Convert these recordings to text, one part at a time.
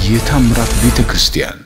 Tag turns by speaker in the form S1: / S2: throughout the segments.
S1: የታምራት ቤተ ክርስቲያን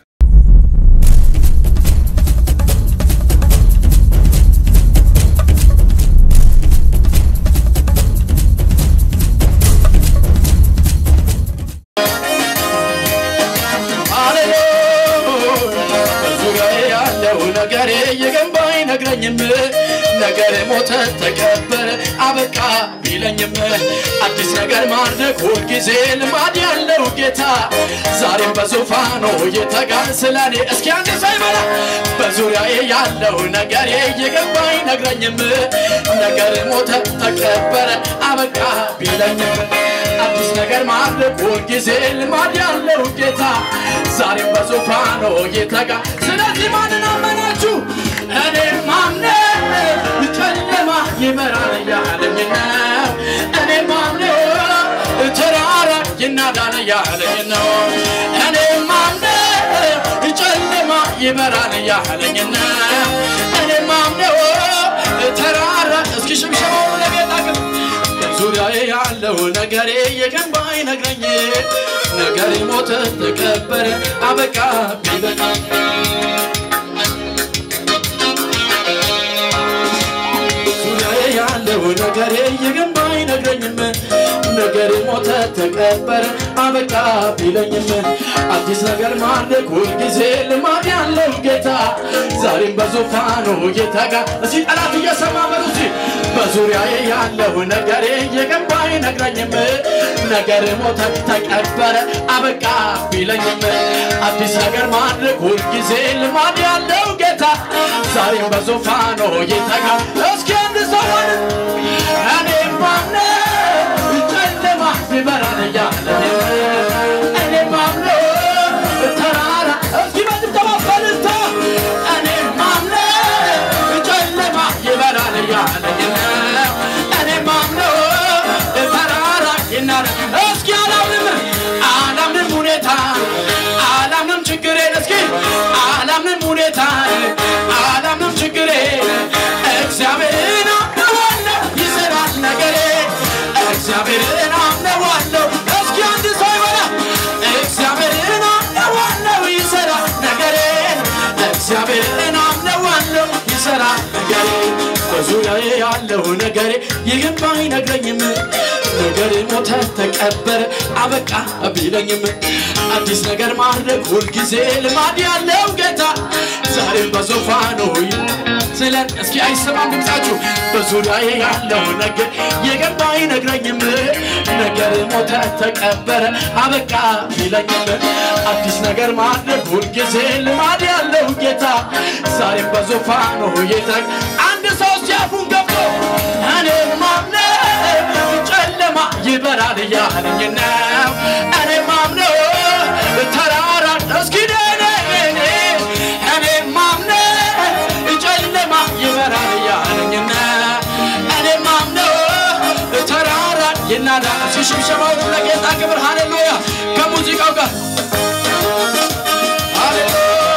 S2: በዙሪያዬ ያለው ነገሬ የገንባ አይነግረኝም ነገር ሞተ ተቀበረ አበቃ ቢለኝም አዲስ ነገር ማድረግ ሁልጊዜ ልማድ ያለው ጌታ ዛሬም በዙፋኑ የተጋር ስለኔ እስኪ አንድ ሳይበላ በዙሪያዬ ያለው ነገሬ የገንባ አይነግረኝም ነገር ሞተ ተቀበረ አበቃ ቢለኝም አዲስ ነገር ማድረግ ሁልጊዜ ልማድ ያለው ጌታ ዛሬም በዙፋኑ የተጋ ስለዚህ ማንን አመናችሁ እኔ ማምነ ጨለማ ይመራል ያለኝ ነው እኔ ማምነ ተራራ ይናዳል ያለኝ ነው እኔ ማምነ ጨለማ ይመራል ያለኝ ነው እኔ ማምነ ተራራ እስኪ ሽብሸባው ለጌታ ግን ዙሪያዬ ያለው ነገሬ የገንባ አይነግረኝ ነገሬ ሞተ ተቀበረ አበቃ ቢበቃ ዙሪያዬ ያለው ነገሬ የገንባ አይነግረኝም ነገሬ ሞተ ተቀበረ አበቃ ቢለኝም አዲስ ነገር ማድረግ ሁልጊዜ ልማድ ያለው ጌታ ዛሬም በዙፋኑ ጌታጋ እስቲ ጠላት እየሰማ በሉ እስቲ በዙሪያዬ ያለው ነገሬ የገንባ አይነግረኝም ነገር ሞተ ተቀበረ አበቃ ቢለኝም አዲስ ነገር ማድረግ ሁልጊዜ ልማድ ያለው ጌታ ዛሬም በዙፋኑ ጌታጋ እስኪ አንድ ሰው ሆነ እኔ ማምነ ጨለማ ይበራል እያለ እኔ ማምነ ተራራ እስኪ በድብደባ በልልታ እኔ ማምነ ጨለማ ይበራል እያለ እኔ ማምነ ተራራ ይናረ እስኪ አላምንም አላምንም ሁኔታ አላምንም ችግሬን እስኪ አላምንም ሁኔታ አላምንም ችግሬን እግዚአብሔርን አምነዋለሁ ይሰራል ነገሬ እግዚአብሔርን አምነዋለሁ እስኪ አንድ ሰው ይበላ እግዚአብሔርን አምነዋለሁ ይሰራል ነገሬን እግዚአብሔርን አምነዋለሁ ይሰራል ነገሬ በዙሪያዬ ያለው ነገሬ ይህም አይነግረኝም ነገሬ ሞተ ተቀበረ አበቃ ቢለኝም አዲስ ነገር ማድረግ ሁልጊዜ ልማድ ያለው ጌታ ዛሬም በዙፋኑ ስለን እስኪ አይሰማም ድምፃችሁ በዙሪያዬ ያለው ነገር የገባ አይነግረኝም ነገር ሞተ ተቀበረ አበቃ ቢለኝም አዲስ ነገር ማድረግ ሁልጊዜ ልማድ ያለው ጌታ ዛሬም በዙፋኑ የተ አንድ ሰው ሲያፉን ገብቶ እኔ ማምነ ጨለማ ይበራል እያለኝ ነው እኔ ማምነው ተራራ እስኪ ደኔ እኔ ማምነ ጨለማ ይበራል እያለኝ ነው እኔ ማምነው ተራራ ይናዳ ሲሽብሸባው ለጌታ ክብር ሃሌሉያ ከሙዚቃው ጋር ሃሌሉያ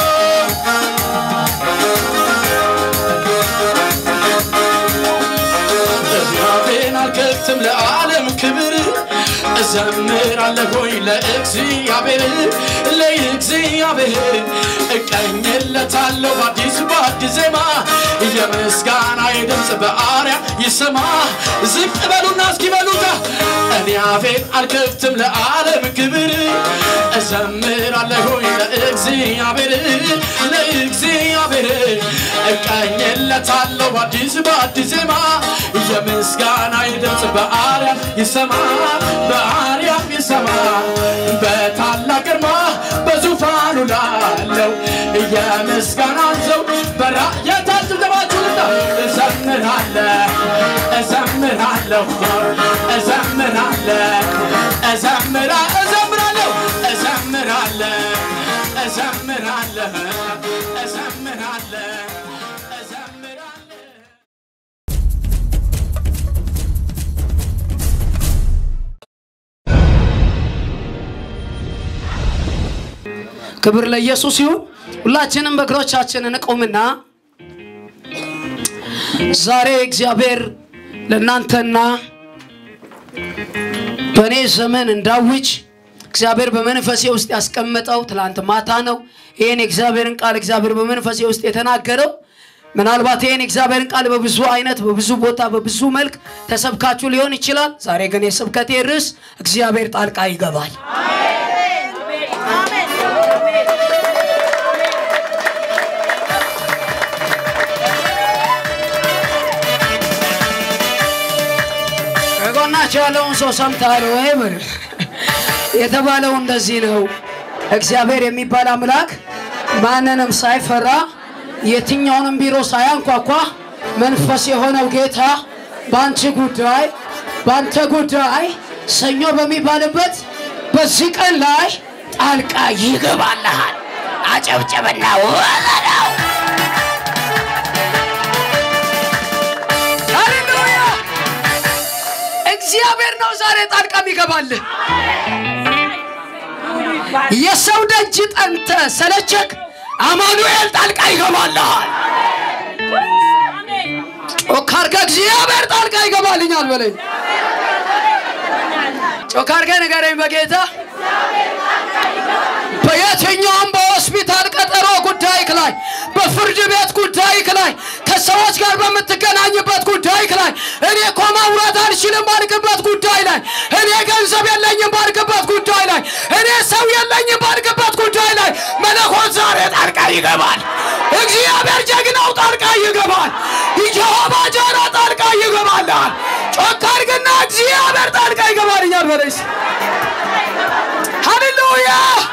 S2: እዝራፌን አልከፍትም ለዓለም ክብር እዘምራለሁኝ ለእግዚአብሔር ለእግዚአብሔር እቀኝለታለሁ በአዲስ በአዲስ ዜማ የምስጋና ድምፅ በአርያ ይሰማ ዝቅ በሉና እስኪበሉታ እኔ አፌን አልከፍትም ለዓለም ክብር እዘምራለሁኝ ለእግዚአብሔር ለእግዚአብሔር እቀኝለታለሁ በአዲስ በአዲስ ዜማ የምስጋና ድምፅ በአርያም ይሰማ በአርያም ይሰማ በታላቅ ግርማ በዙፋኑ ላለው የምስጋናን ሰው በራ የታጭብጨባችሁና እዘምራለሁ እዘምራለሁ እዘምራለሁ እዘምራ እዘምራለሁ እዘምራለሁ እዘምራለሁ እዘምራለሁ እዘምራለሁ
S3: ክብር ለኢየሱስ ይሁን። ሁላችንም በእግሮቻችን እንቁምና ዛሬ እግዚአብሔር ለእናንተና በእኔ ዘመን እንዳውጅ እግዚአብሔር በመንፈሴ ውስጥ ያስቀመጠው ትላንት ማታ ነው። ይህን የእግዚአብሔርን ቃል እግዚአብሔር በመንፈሴ ውስጥ የተናገረው ምናልባት ይህን የእግዚአብሔርን ቃል በብዙ አይነት በብዙ ቦታ በብዙ መልክ ተሰብካችሁ ሊሆን ይችላል። ዛሬ ግን የስብከቴ ርዕስ እግዚአብሔር ጣልቃ ይገባል። ከጎናቸው ያለውን ሰው ሰምተሃል ወይ? በል የተባለው እንደዚህ ነው። እግዚአብሔር የሚባል አምላክ ማንንም ሳይፈራ የትኛውንም ቢሮ ሳያንኳኳ መንፈስ የሆነው ጌታ በአንቺ ጉዳይ በአንተ ጉዳይ ሰኞ በሚባልበት በዚህ ቀን ላይ ጣልቃ ይገባልሃል። አጨብጨበና ወለለው። ሃሌሉያ! እግዚአብሔር ነው ዛሬ ጣልቃ የሚገባልህ። የሰው ደጅ ጠንተ ሰለቸክ፣ አማኑኤል ጣልቃ ይገባልሃል። ጮክ አድርገህ እግዚአብሔር ጣልቃ ይገባልኛል በለኝ። ጮክ አድርገህ ንገረኝ በጌታ በየትኛውም በሆስፒታል ቀጠሮ ጉዳይክ ላይ በፍርድ ቤት ጉዳይክ ላይ ከሰዎች ጋር በምትገናኝበት ጉዳይክ ላይ እኔ እኮ ማውራት አልችልም ባልክበት ጉዳይ ላይ እኔ ገንዘብ የለኝም ባልክበት ጉዳይ ላይ እኔ ሰው የለኝም ባልክበት ጉዳይ ላይ መለኮት ዛሬ ጣልቃ ይገባል። እግዚአብሔር ጀግናው ጣልቃ ይገባል። ይጀሆባ ጃራ ጣልቃ ይገባልሃል። ጮክ አድርግና እግዚአብሔር ጣልቃ ይገባልኛል በለስ ሃሌሉያ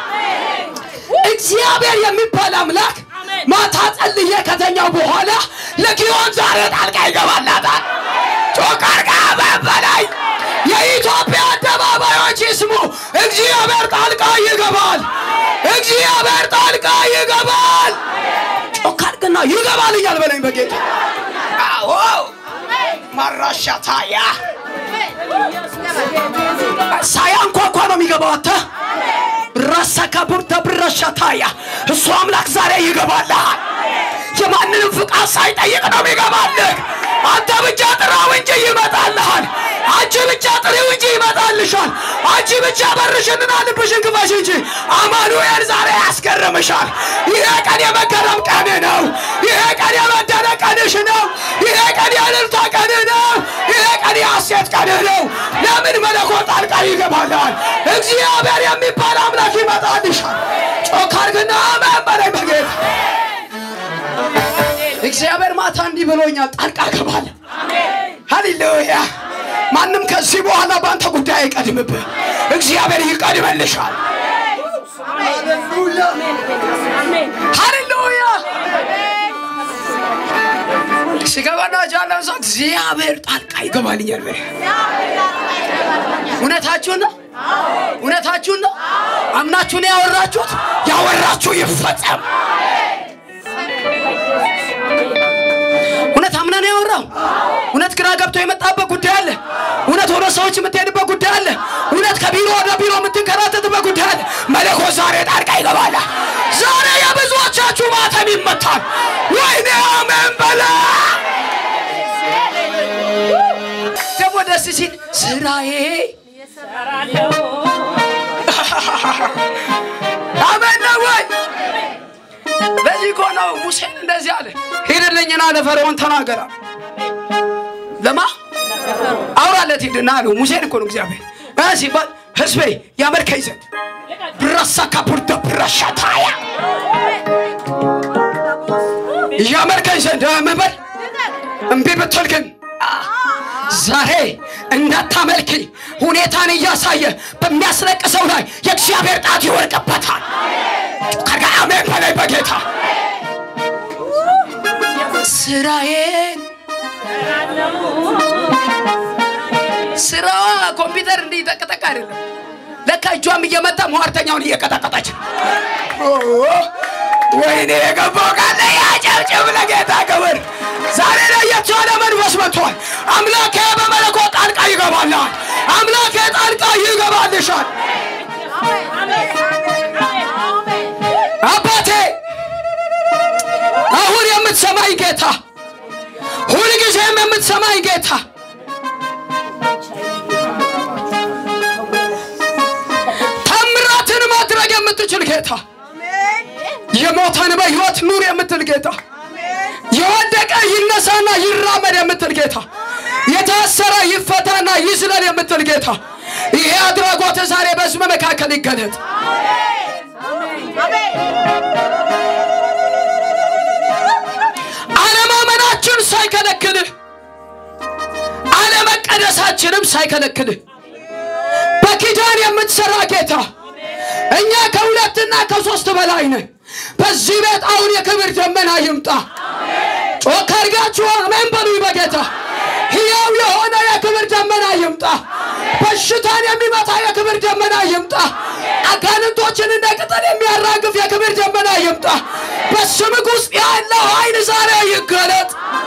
S3: እግዚአብሔር የሚባል አምላክ ማታ ጸልዬ ከተኛው በኋላ ለጊዮን ዛሬ ጣልቃ ይገባላታል። ጮክ አድርጋ በበላይ የኢትዮጵያ አደባባዮች ይስሙ። እግዚአብሔር ጣልቃ ይገባል። እግዚአብሔር ጣልቃ ይገባል። ጮክ አድርግና ይገባል እያል በለኝ በጌታ አዎ ማራሻታያ ሳያንኳኳ ነው የሚገባው አንተ ራሳ ካቡርተ ብረሻታያ እሱ አምላክ ዛሬ ይገባልሃል። የማንንም ፍቃድ ሳይጠይቅ ነው የሚገባልህ። አንተ ብቻ ጥራው እንጂ ይመጣልሃል። አንቺ ብቻ ጥሪው እንጂ ይመጣልሻል። አንቺ ብቻ በርሽንና ልብሽን ክፈሽ እንጂ አማኑኤል ዛሬ ያስገርምሻል። ይሄ ቀን የመገረም ቀን ነው። ይሄ ቀን የመደነቅ ቀንሽ ነው። ይሄ ቀን የእልልታ ቀን ነው። ይሄ ቀን የሐሴት ቀን ነው። ለምን መለኮት ጣልቃ ይገባልሃል። እግዚአብሔር የሚባል አምላክ ይመጣልሻል። ጮክ አድርግና አሜን በለኝ በጌታ እግዚአብሔር ማታ እንዲህ ብሎኛል፣ ጣልቃ እገባለሁ። ሃሌሉያ! ማንም ከዚህ በኋላ በአንተ ጉዳይ አይቀድምብህ፣ እግዚአብሔር ይቀድመልሻል። ሃሌሉያ! ሲገባና ጃለው ሰው እግዚአብሔር ጣልቃ ይገባልኛል። በል እውነታችሁን ነው፣ እውነታችሁን ነው። አምናችሁን ያወራችሁት ያወራችሁ ይፈጸም። እውነት አምነህ ነው ያወራው። እውነት ግራ ገብቶ የመጣበት ጉዳይ አለ። እውነት ወደ ሰዎች የምትሄድበት ጉዳይ አለ። እውነት ከቢሮ ወደ ቢሮ የምትንከራተትበት ጉዳይ አለ። መለኮት ዛሬ ጣልቃ ይገባል። ዛሬ የብዙዎቻችሁ ማተም ይመታል። ወይኔ አሜን በለ ደግሞ ደስ ሲል ስራዬ አሜን ነው ወይ? ለዚህ እኮ ነው ሙሴን እንደዚህ አለ፣ ሂድልኝና ለፈርዖን ተናገራ። ለማ አውራለት ሂድና አለው። ሙሴን እኮ ነው እግዚአብሔር እ ሲባል ህዝቤ ያመልከኝ ዘንድ ብረሳ ካፑርተ ብረሻታያ ያመልከኝ ዘንድ ምን በል እምቢ ብትል ግን ዛሬ እንዳታመልኪ ሁኔታን እያሳየ በሚያስለቅሰው ላይ የእግዚአብሔር ጣት ይወርቅበታል። ከጋ አሜን በላይ በጌታ ስራዬን ስራዋ ኮምፒውተር እንዲህ ጠቅጠቅ አይደለም። ለካ እጇም እየመታ ሟርተኛውን እየቀጠቀጠች ነው። ወይኔ የገባው ቃል ያጨብጭብ ለጌታ ክብር። ዛሬ ለየት ያለ መንፈስ መጥቷል። አምላኬ በመለኮት ጣልቃ ይገባልሃል። አምላኬ ጣልቃ ይገባልሻል። አባቴ አሁን የምትሰማኝ ጌታ፣ ሁልጊዜም የምትሰማኝ ጌታ የምትል ጌታ የሞተን በሕይወት ኑር የምትል ጌታ የወደቀ ይነሳና ይራመድ የምትል ጌታ የታሰረ ይፈታና ይዝለል የምትል ጌታ ይሄ አድራጎት ዛሬ በሕዝብ መካከል ይገለጥ። አለማመናችን ሳይከለክልህ አለመቀደሳችንም ሳይከለክልህ በኪዳን የምትሰራ ጌታ እኛ ከሁለትና ከሶስት በላይ ነን። በዚህ ቤት አሁን የክብር ደመና ይምጣ። ጮክ አድርጋችሁ አሜን በሉኝ። በጌታ ሕያው የሆነ የክብር ደመና ይምጣ። በሽታን የሚመታ የክብር ደመና ይምጣ። አጋንንቶችን እንደ ቅጠል የሚያራግፍ የክብር ደመና ይምጣ። በስምህ ውስጥ ያለው ኃይል ዛሬ ይገለጥ።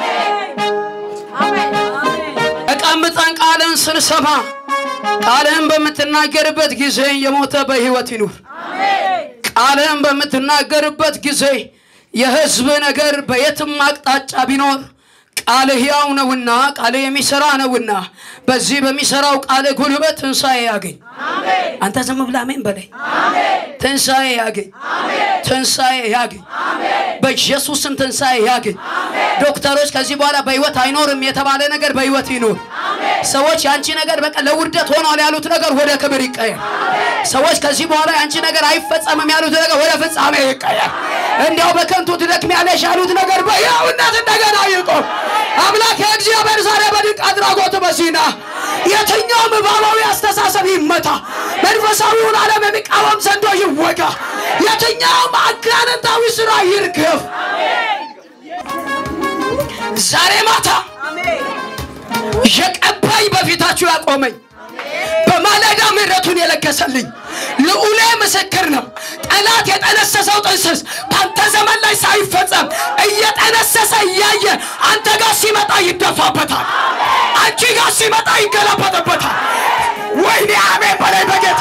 S3: ተቀምጠን ቃልን ስንሰማ ቃልህን በምትናገርበት ጊዜ የሞተ በሕይወት ይኑር። ቃልህን በምትናገርበት ጊዜ የሕዝብ ነገር በየትም አቅጣጫ ቢኖር ቃልህ ሕያው ነውና ቃልህ የሚሠራ ነውና በዚህ በሚሠራው ቃልህ ጉልበት ትንሣኤ ያገኝ። አንተ ዝም ብለህ አሜን በለኝ። ትንሣኤ ያገኝ፣ ትንሣኤ ያገኝ፣ በኢየሱስም ትንሣኤ ያገኝ። ዶክተሮች ከዚህ በኋላ በሕይወት አይኖርም የተባለ ነገር በሕይወት ይኖር። ሰዎች የአንቺ ነገር በቃ ለውርደት ሆኗል ያሉት ነገር ወደ ክብር ይቀየር። ሰዎች ከዚህ በኋላ የአንቺ ነገር አይፈጸምም ያሉት ነገር ወደ ፍጻሜ ይቀየር። እንዲያው በከንቱ ትደክሚያለሽ ያሉት ነገር በሕያውነት እንደገና ይቆም። አምላክ የእግዚአብሔር ዛሬ በድንቅ አድራጎት በሲና የትኛውም እባባዊ አስተሳሰብ ይመታ፣ መንፈሳዊውን ዓለም የሚቃወም ዘንዶ ይወጋ፣ የትኛውም አጋንንታዊ ሥራ ይርገፍ። ዛሬ ማታ የቀባኝ በፊታችሁ ያቆመኝ በማለዳ ምሕረቱን የለገሰልኝ ልዑሌ ምስክር ነው። ጠላት የጠነሰሰው ጥንስስ በአንተ ዘመን ላይ ሳይፈጸም እየጠነሰሰ እያየ አንተ ጋር ሲመጣ ይደፋበታል፣ አንቺ ጋር ሲመጣ ይገላበጥበታል። ወይኔ አሜን በላይ በጌታ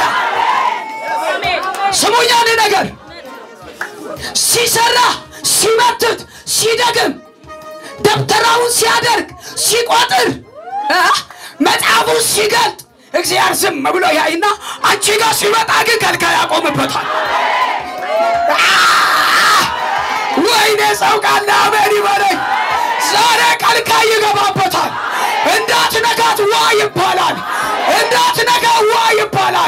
S3: ስሙኝ። አንድ ነገር ሲሰራ ሲመትት ሲደግም ደብተራውን ሲያደርግ ሲቆጥር እ መጽሐፉን ሲገልጥ እግዚአብሔር ዝም ብሎ ያይና አንቺ ጋር ሲመጣ ግን ከልካይ ያቆምበታል። ወይኔ ሰው ቃል አሜን ይበለኝ። ዛሬ ከልካይ ይገባበታል። እንዳትነካት ዋ ይባላል። እንዳትነካ ዋ ይባላል።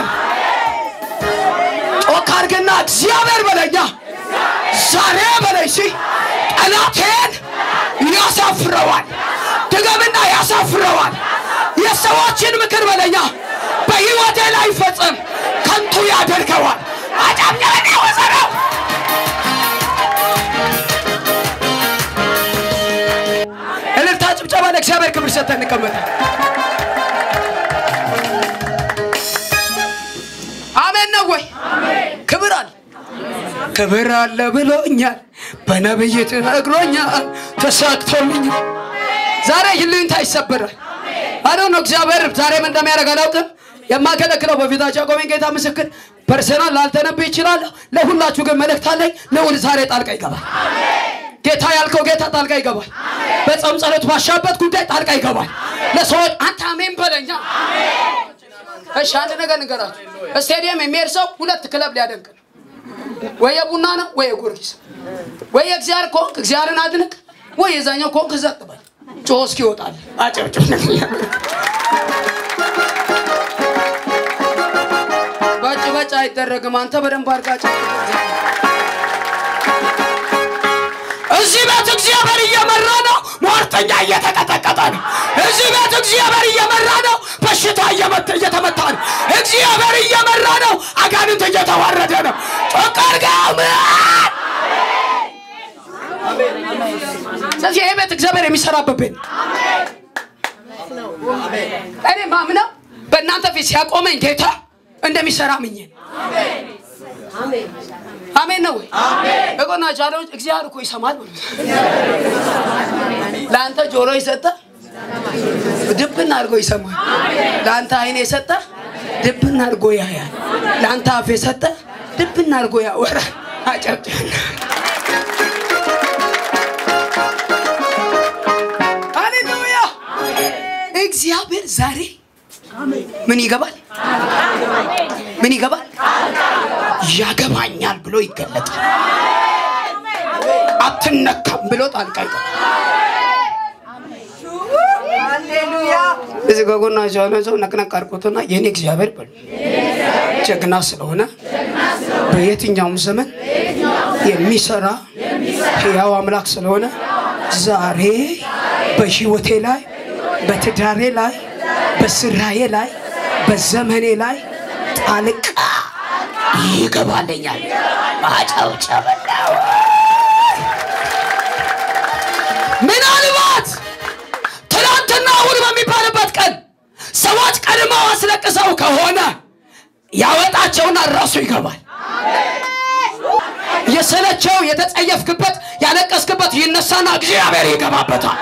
S3: ጮክ አድርግና እግዚአብሔር በለኛ ዛሬ በለኝ ሲ ጠላቴን ያሳፍረዋል። ድገምና ያሳፍረዋል። የሰዎችን ምክር በለኛ በሕይወቴ ላይ ፈጽም ከንቱ ያደርገዋል። አጨብጨበና ወሰረው እልልታ፣ ጭብጨባ ለእግዚአብሔር ክብር ሰጥተን እንቀመጥ። አሜን ነው ወይ? ክብር አለ ክብር አለ ብሎኛል፣ በነብይ ተነግሮኛል፣ ተሳክቶልኛል። ዛሬ ይልኝታ ይሰበራል። አዶ ነው እግዚአብሔር ዛሬም እንደሚያደርግ አላውቅም። የማገለግለው በፊታቸው ያቆመኝ ጌታ ምስክር ፐርሰናል ላልተነብይ ይችላለሁ። ለሁላችሁ ግን መልእክት አለኝ። ልዑል ዛሬ ጣልቃ ይገባል። ጌታ ያልከው ጌታ ጣልቃ ይገባል። በጾም ጸሎት ባሻበት ጉዳይ ጣልቃ ይገባል። ለሰዎች አንተ አሜን በለኛ። እሺ አንድ ነገር ንገራችሁ። ስቴዲየም የሚሄድ ሰው ሁለት ክለብ ሊያደንቅ ነው። ወይ የቡና ነው ወይ የጊዮርጊስ። ወይ የእግዚአብሔር ከሆንክ እግዚአብሔርን አድንቅ፣ ወይ የዛኛው ከሆንክ ዘቅ በል። ጮህ እስኪ ይወጣል። አጨብጭብ። በጭ በጭ አይደረግም። አንተ በደንብ አድርጋ አጨብጭብ። እዚህ ቤት እግዚአብሔር እየመራ ነው። ሟርተኛ እየተቀጠቀጠ ነው። እዚህ ቤት እግዚአብሔር እየመራ ነው። በሽታ እየመተ እየተመታ ነው። እግዚአብሔር እየመራ ነው። አጋንንት እየተዋረደ ነው። ጮክ አድርገህ አሜን። ስለዚህ ይሄ ቤት እግዚአብሔር የሚሰራበት ቤት ነው። እኔ ማምነው በእናንተ ፊት ሲያቆመኝ ጌታ እንደሚሰራ ምኜ ነው። አሜን ነው ወይ? እቆናቸው አለ እግዚአብሔር እኮ ይሰማል ብሎ ለአንተ ጆሮ የሰጠ ድብን አድርጎ ይሰማል። ለአንተ አይን የሰጠ ድብን አድርጎ ያያል። ለአንተ አፍ የሰጠ ድብን አድርጎ ያወራል። አጨብጭብና ሃሌሉያ። እግዚአብሔር ዛሬ ምን ይገባል? ምን ይገባል? ያገባኛል ይገለጣል። አትነካም ብሎ ጣልቃ ይገባል። እዚህ ከጎናቸው ያለ ሰው ነቅነቅ አድርጎትና የኔ እግዚአብሔር በሉ ጀግና ስለሆነ በየትኛውም ዘመን የሚሰራ ሕያው አምላክ ስለሆነ ዛሬ በህይወቴ ላይ በትዳሬ ላይ በስራዬ ላይ በዘመኔ ላይ ጣልቃ ይገባልኛል። ማጨብጨብና ምናልባት ትናንትና እሑድ በሚባልበት ቀን ሰዎች ቀድመው አስለቅሰው ከሆነ ያወጣቸውና ራሱ ይገባል። የሰለቸው የተጸየፍክበት ያለቀስክበት ይነሳና እግዚአብሔር ይገባበታል።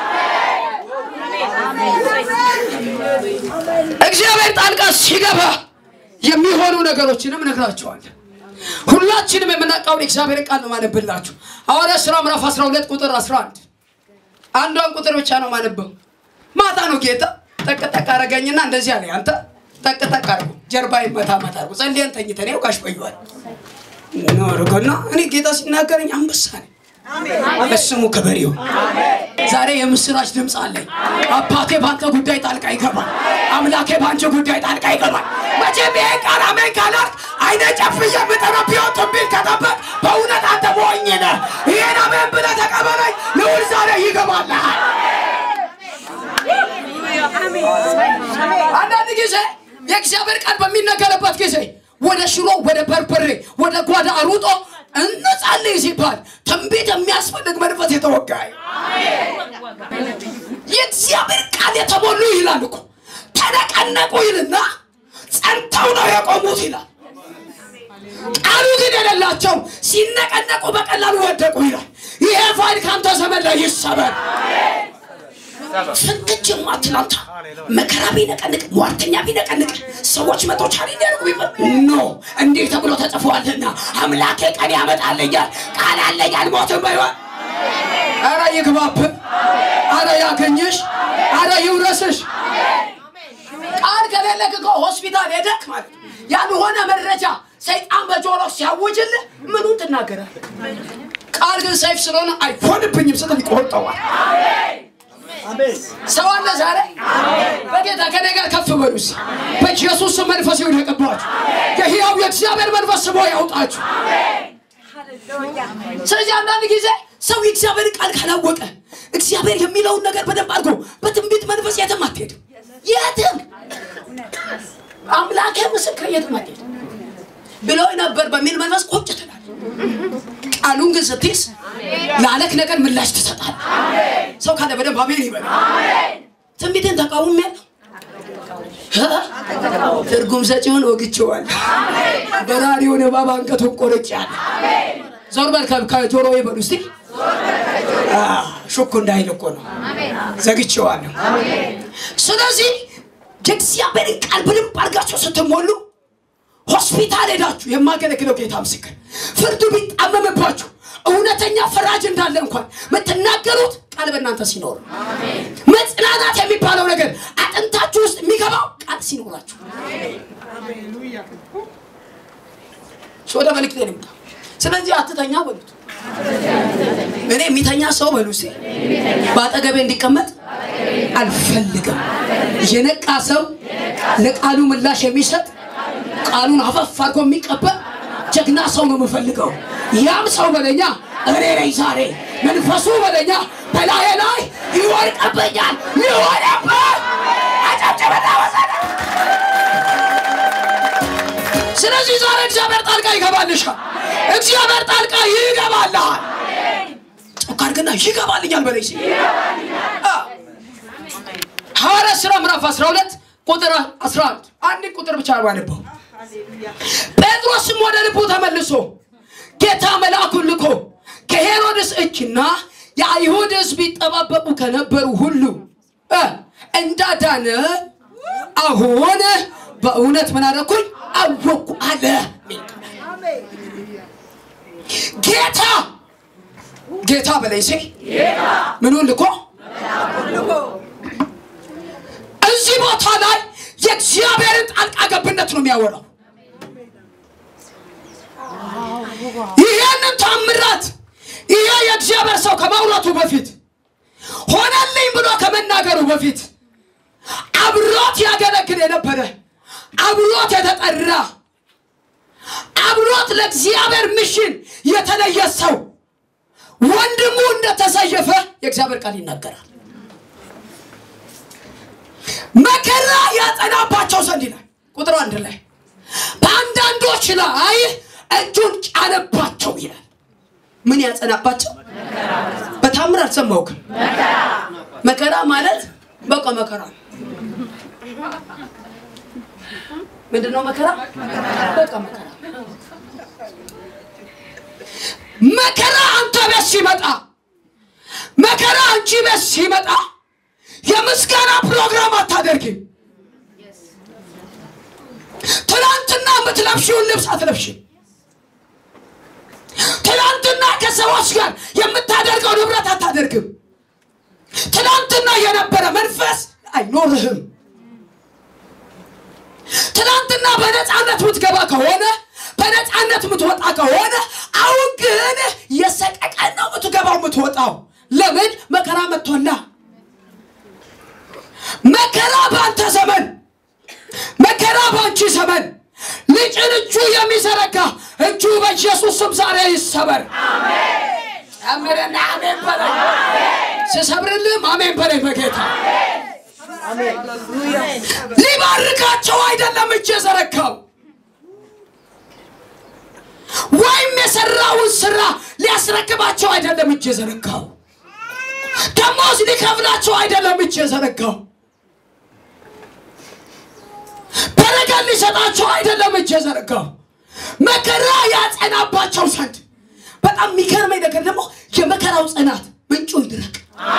S3: እግዚአብሔር ጣልቃ ሲገባ የሚሆኑ ነገሮችንም እነግራቸዋለሁ። ሁላችንም የምናውቀውን የእግዚአብሔር ቃል ነው ማነብላችሁ። ሐዋርያት ሥራ ምዕራፍ 12 ቁጥር 11 አንዷን ቁጥር ብቻ ነው ማነበው። ማታ ነው ጌታ ጠቅጠቅ አረገኝና እንደዚህ አለ፣ አንተ ጠቅጠቅ አርጉ፣ ጀርባ ይመታ መታ አርጉ፣ ጸልየን ተኝተን ያው ጋሽ በይዋል አርጎና እኔ ጌታ ሲናገረኝ አንበሳ ነኝ። ለስሙ ክብር ይሁን። ዛሬ የምስራች ድምፅ አለኝ። አባቴ በአንተ ጉዳይ ጣልቃ ይገባል። አምላኬ በአንቺ ጉዳይ ጣልቃ ይገባል። መቼም ይሄ ቃል አሜን ካላልክ አይነ ጨፍዬ የምጠራ ቢሆን ትንቢት ከጠበቅ በእውነት አንተ ሞኝ ነህ። ይሄን አሜን ብለህ ተቀበለኝ። ልዑል ዛሬ ይገባልሃል። አንዳንድ ጊዜ የእግዚአብሔር ቃል በሚነገርበት ጊዜ ወደ ሽሮ፣ ወደ በርበሬ፣ ወደ ጓዳ ሩጦ እንጸልይ ሲባል ትንቢት የሚያስፈልግ መንፈስ የተወጋይ የእግዚአብሔር ቃል የተሞሉ ይላል እኮ ተነቀነቁ ይልና ጸንተው ነው የቆሙት ይላል። ቃሉ ግን የሌላቸው ሲነቀነቁ በቀላሉ ወደቁ ይላል። ይሄ ፋይል ከአንተ ዘመን ላይ ይሰበር። ፍንክች ማትላንታ መከራ ቢነቀንቅ ሟርተኛ ቢነቀንቅ ሰዎች መቶ ቻሌ እንዲያደርጉ ቢፈ ኖ እንዲህ ተብሎ ተጽፏልና አምላኬ ቀን ያመጣልኛል ቃል አለኝ አልሞትም በይሆን አረ ይግባብህ አረ ያገኝሽ አረ ይውረስሽ ቃል ከሌለህ እኮ ሆስፒታል ሄደክ ማለት ነው። ያልሆነ መረጃ ሰይጣን በጆሮ ሲያውጅልህ ምኑን ትናገራለህ? ቃል ግን ሰይፍ ስለሆነ አይሆንብኝም ስትል ይቆርጠዋል። ሰው አለ ዛሬ በጌታ ከኔ ጋር ከፍ በሉስ። በኢየሱስ ስም መንፈስ ይውደቅባችሁ። የሕያው የእግዚአብሔር መንፈስ ስቦ ያውጣችሁ። ስለዚህ አንዳንድ ጊዜ ሰው የእግዚአብሔር ቃል ካላወቀ እግዚአብሔር የሚለውን ነገር በደንብ አድርጎ በትንቢት መንፈስ የትም አትሄድም። የትም አምላኬ ምስክር የትም አትሄድም ብሎ ነበር በሚል መንፈስ ቁጭ ትላለህ። ቃሉን ግን ስትይዝ ላለክ ነገር ምላሽ ትሰጣል። ሰው ካለ በደንብ አሜን ይበል። ትንቢትን ተቃውሞ ያለው ትርጉም ሰጪውን ወግቼዋለሁ። በራሪውን እባብ አንገቱን ቆርጬአለሁ። ዞር በል ከ- ከጆሮ ይበሉ እስቲ ሹክ እንዳይል እኮ ነው ዘግቼዋለሁ። ስለዚህ የእግዚአብሔርን ቃል በደንብ አድርጋችሁ ስትሞሉ ሆስፒታል ሄዳችሁ የማገለግለው ጌታ ምስክር ፍርዱ ቢጣመምባችሁ እውነተኛ ፈራጅ እንዳለ እንኳን የምትናገሩት ቃል በእናንተ ሲኖር መጽናናት የሚባለው ነገር አጥንታችሁ ውስጥ የሚገባው ቃል ሲኖራችሁ ወደ መልክቴ ልምጣ ስለዚህ አትተኛ በሉት እኔ የሚተኛ ሰው በሉ እስኪ በአጠገቤ እንዲቀመጥ አልፈልግም የነቃ ሰው ለቃሉ ምላሽ የሚሰጥ ቃሉን አፈፍ አድርጎ የሚቀበል ጀግና ሰው ነው የምፈልገው። ያም ሰው በለኛ እኔ ነኝ ዛሬ መንፈሱ በለኛ በላዬ ላይ ይወድቅብኛል፣ ይሆነበት አጨብጭበና ወሰደ። ስለዚህ ዛሬ እግዚአብሔር ጣልቃ ይገባልሻል። እግዚአብሔር ጣልቃ ይገባልሃል። ጮክ አድርግና ይገባልኛል በለኝ እስኪ። አዎ። ሐዋርያት ሥራ ምዕራፍ 12 ቁጥር 11 አንድ ቁጥር ብቻ ባነበው ጴጥሮስም ወደ ልቡ ተመልሶ ጌታ መልአኩን ልኮ ከሄሮድስ እጅና የአይሁድ ሕዝብ ይጠባበቁ ከነበሩ ሁሉ እ እንዳዳነ አሁን በእውነት ምን አደረኩኝ አወኩ አለ። ጌታ ጌታ በላይ ሴ ምኑን ልኮ እዚህ ቦታ ላይ የእግዚአብሔርን ጣልቃ ገብነት ነው የሚያወራው። ይሄ ይሄ የእግዚአብሔር ሰው ከማውራቱ በፊት ሆነልኝ ብሎ ከመናገሩ በፊት አብሮት ያገለግል የነበረ አብሮት የተጠራ አብሮት ለእግዚአብሔር ምሽን የተለየ ሰው ወንድሙ እንደተሰየፈ የእግዚአብሔር ቃል ይናገራል። መከራ ያጸናባቸው ዘንድ ይላል ቁጥር አንድ ላይ በአንዳንዶች ላይ እጁን ጫነባቸው ይላል። ምን ያጸናባቸው? በታምር አልሰማሁም። መከራ ማለት በቃ መከራ ነው። ምንድን ነው መከራ? በቃ መከራ መከራ አንተ ቤት ሲመጣ መከራ አንቺ ቤት ሲመጣ የምስጋና ፕሮግራም አታደርግም። ትናንትና የምትለብሽውን ልብስ አትለብሽም። ትናንትና ከሰዎች ጋር የምታደርገው ንብረት አታደርግም። ትናንትና የነበረ መንፈስ አይኖርህም። ትናንትና በነፃነት የምትገባ ከሆነ በነፃነት የምትወጣ ከሆነ አሁን ግን የሰቀቀን ነው የምትገባው የምትወጣው። ለምን መከራ መጥቶላ። መከራ በአንተ ዘመን፣ መከራ በአንቺ ዘመን ልጭን እጁ የሚዘረጋ እጁ በኢየሱስ ስም ዛሬ ይሰበር። ጨምርና አሜን በለኝ። ስሰብርልም አሜን በለኝ በጌታ ሊባርካቸው አይደለም እጅ የዘረጋው ወይም የሰራውን ስራ ሊያስረክባቸው አይደለም እጅ የዘረጋው ደሞዝ ሊከፍላቸው አይደለም እጅ የዘረጋው በረከት ሊሰጣቸው አይደለም እጅ የዘረጋው መከራ ያጸናባቸው ዘንድ በጣም የሚገርመኝ ነገር ደግሞ የመከራው ጽናት ምንጩ ይድረቅ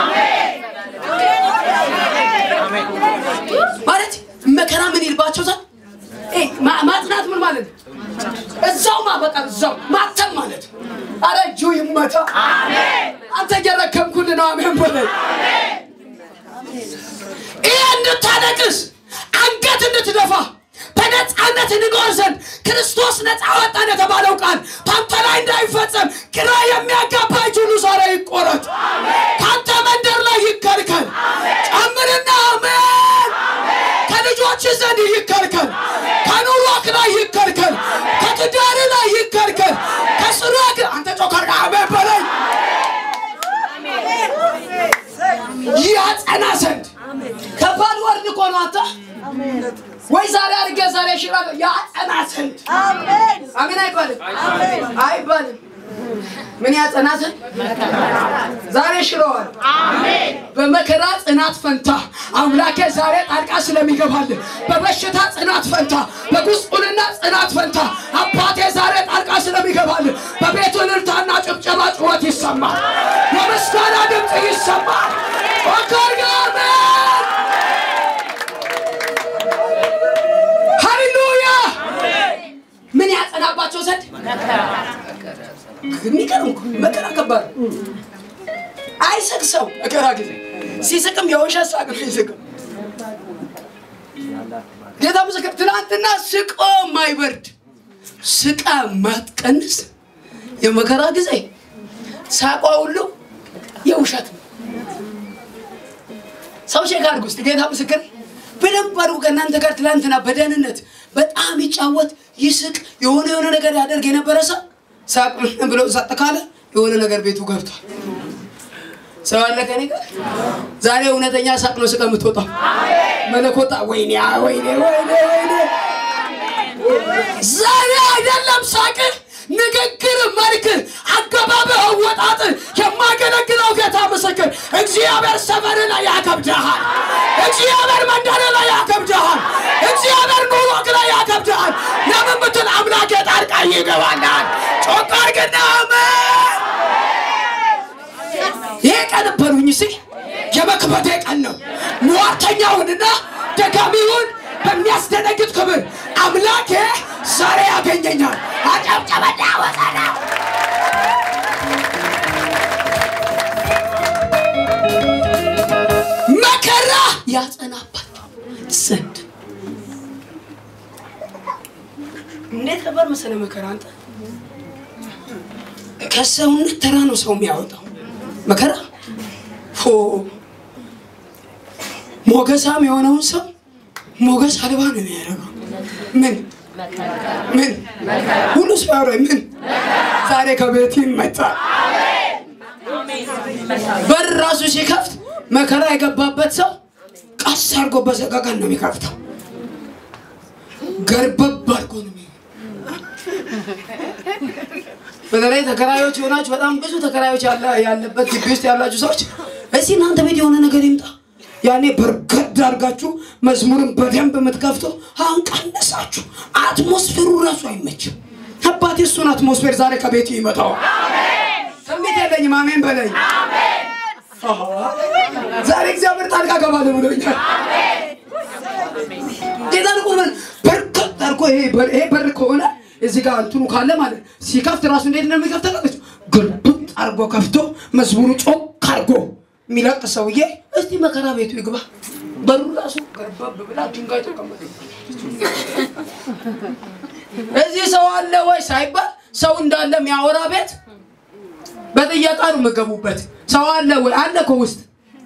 S3: ማለት መከራ ምን ይልባቸው ዘንድ እ ማ- ማጽናት ምን ማለት ነው? እዛው ማበቃ እዛው ማተም ማለት ነው። አረ እጁ ይመታ። አንተ እየረከምኩልህ ነው። አሜን በለኝ። ይህ እንድታለቅስ አንገት እንድትደፋ በነፃነት እንኖር ዘንድ ክርስቶስ ነፃ ወጣን የተባለው ቃል በአንተ ላይ እንዳይፈጸም ግራ የሚያጋባ እጅ ሁሉ ዛሬ ይቆረጥ። ከአንተ መንደር ላይ ይከልከል። ጨምርና አሜን። ከልጆች ዘንድ ይከልከል። ከኑሮክ ላይ ይከልከል። ከትዳር ላይ ይከልከል። ከስራክ አንተ ጮከር አሜን በለኝ ያጸና ዘንድ ከባድ ወርድ እኮ ነው አንተ ወይ ዛሬ አድርጌ ዛሬ እሽራለሁ ያጸና ዘንድ አሜን አይባልም አይባልም ምን ያጸና ዘንድ ዛሬ ሽረዋል በመከራ ጽናት ፈንታ አምላኬ ዛሬ ጣልቃ ስለሚገባልን በበሽታ ጽናት ፈንታ በጉስቁልና ጽናት ፈንታ አባቴ ዛሬ ጣልቃ ስለሚገባልን በቤቱ እልልታና ጭብጨባ ጩኸት ይሰማል የምስጋና ድምፅ ይሰማል ወከርጋሜ ሃሌሉያ ምን ያጸናባቸው ዘንድ የሚገርም እኮ መከራ ከባድ ነው። አይስቅ ሰው መከራ ጊዜ ሲስቅም የውሸት ሳቅ ነው ይስቅም። ጌታ ምስክር ትናንትና ስቆ ማይበርድ ስቃ ማትቀንስ የመከራ ጊዜ ሳቋ ሁሉ የውሸት ነው። ሰው ቼክ አድርጉ ውስጥ ጌታ ምስክር በደንብ አድርጉ። ከእናንተ ጋር ትላንትና በደህንነት በጣም ይጫወት ይስቅ የሆነ የሆነ ነገር ያደርግ የነበረ ሰው ሳቅ ብሎ ጸጥ ካለ የሆነ ነገር ቤቱ ገብቷል። ሰው አለ ከኔ ጋር ዛሬ እውነተኛ ሳቅ ነው ስቀ የምትወጣው መለኮታ ወይኔ ወይኔ ወይኔ ወይኔ ዛሬ አይደለም ሳቅ ንግግር መልክ አገባብ አወጣጥ የማገለግለው ጌታ ምስክር እግዚአብሔር ሰፈር ላይ ያከብድሃል እግዚአብሔር መንደር ላይ ያከብድሃል እግዚአብሔር ኑሮክ ላይ ያከብድሃል ለምን ብትል አምላክ ጣልቃ ይገባልሃል ጮክ አድርግና አሜን ይሄ ቀን በሉኝ ሲ የመክበዴ ቀን ነው ሟርተኛውንና ደጋሚውን በሚያስደነግጥ ክብር አምላኬ ዛሬ ያገኘኛል አጨብጨበና ወቀና መከራ ያጸናባቸው ዘንድ እንዴት ነበር መሰለ መከራ አንተ ከሰውነት ተራ ነው ሰው የሚያወጣው መከራ ፎ ሞገሳም የሆነውን ሰው ሞገስ አልባ ነው የሚያደርገው። ምን ምን ሁሉ ሰው ያወራኝ ምን ዛሬ ከቤት ይመጣል። በር ራሱ ሲከፍት መከራ የገባበት ሰው ቀስ አድርጎ በሰቀቀን ነው የሚከፍተው። ገርበብ አድርጎ ነው የሚ- በተለይ ተከራዮች የሆናችሁ በጣም ብዙ ተከራዮች ያለ- ያለበት ግቢ ውስጥ ያላችሁ ሰዎች እስቲ እናንተ ቤት የሆነ ነገር ይምጣ። ያኔ በርገድ አድርጋችሁ መዝሙርን በደንብ የምትከፍቱ አሁን ቀነሳችሁ። አትሞስፌሩ ራሱ አይመችም። አባቴ እሱን አትሞስፌር ዛሬ ከቤቱ ይመጣዋል። ትንቢት የለኝም። አሜን በለኝ። አሃ፣ ዛሬ እግዚአብሔር ጣልቃ ገባለ ብሎኛል። ጌታን እኮ ምን በርከት አድርጎ ይሄ በር- ይሄ በር ከሆነ እዚህ ጋር እንትኑ ካለ ማለት ሲከፍት ራሱ እንዴት ነው የሚከፍተው? ታውቃለች? ግልብጥ አድርጎ ከፍቶ መዝሙሩ ጮክ አድርጎ የሚለቅ ሰውዬ እስቲ መከራ ቤቱ ይግባ። በሩ ራሱ ገርበብ ብላ ድንጋይ ተቀመጠ። እዚህ ሰው አለ ወይ ሳይባል ሰው እንዳለ የሚያወራ ቤት በጥያቄ ነው የምገቡበት። ሰው አለ ወይ? አለ እኮ ውስጥ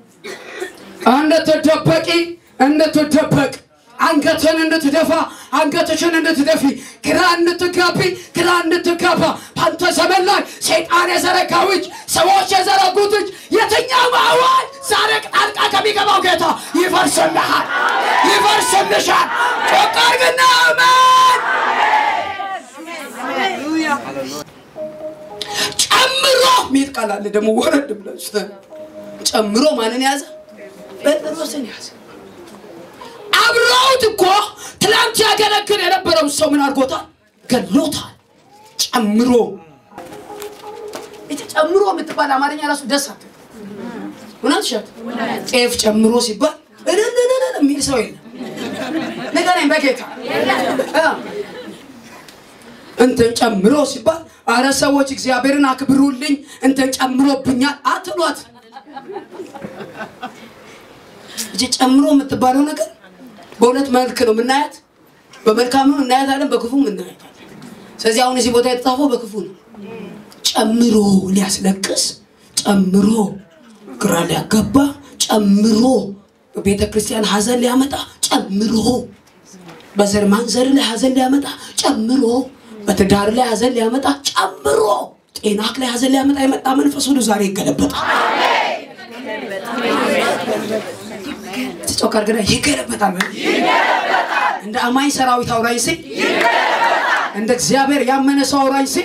S3: እንድትደበቂ እንድትደበቅ አንገትን እንድትደፋ አንገትሽን እንድትደፊ ግራ እንድትጋቢ ግራ እንድትጋባ በአንተ ዘመን ላይ ሰይጣን የዘረጋው እጅ ሰዎች የዘረጉት እጅ የትኛው አዋጅ ዛሬ ጣልቃ ከሚገባው ጌታ ይፈርስልሃል፣ ይፈርስልሻል። ጮክ አድርግና አሜን። ጨምሮ ሚል ቃል አለ ደግሞ ወረድ ብላችሁ ጨምሮ ማንን ያዘ? ጴጥሮስን ያዘ። አብረውት እኮ ትላንት ያገለግል የነበረው ሰው ምን አድርጎታል? ገሎታል። ጨምሮ እቺ ጨምሮ የምትባል አማርኛ ራሱ ደስ አት እውነት ሸት ጤፍ ጨምሮ ሲባል እልልልል የሚል ሰው የለም። ንገረኝ በጌታ እ እንትን ጨምሮ ሲባል አረ ሰዎች እግዚአብሔርን አክብሩልኝ እንትን ጨምሮብኛል አትሏት። እቺ ጨምሮ የምትባለው ነገር በሁለት መልክ ነው የምናያት። በመልካምም እናያታለን፣ በክፉም እናያታለን። ስለዚህ አሁን እዚህ ቦታ የተጻፈው በክፉ ነው። ጨምሮ ሊያስለቅስ፣ ጨምሮ ግራ ሊያጋባ፣ ጨምሮ በቤተ ክርስቲያን ሀዘን ሊያመጣ፣ ጨምሮ በዘር ማንዘር ላይ ሀዘን ሊያመጣ፣ ጨምሮ በትዳር ላይ ሀዘን ሊያመጣ፣ ጨምሮ ጤናክ ላይ ሀዘን ሊያመጣ የመጣ መንፈስ ሁሉ ዛሬ ይገለበጣል። ጮክ አድርገና ይገለበጣል። እንደ አማኝ ሰራዊት አውራኝ ሲል እንደ እግዚአብሔር ያመነ ሰው አውራኝ ሲል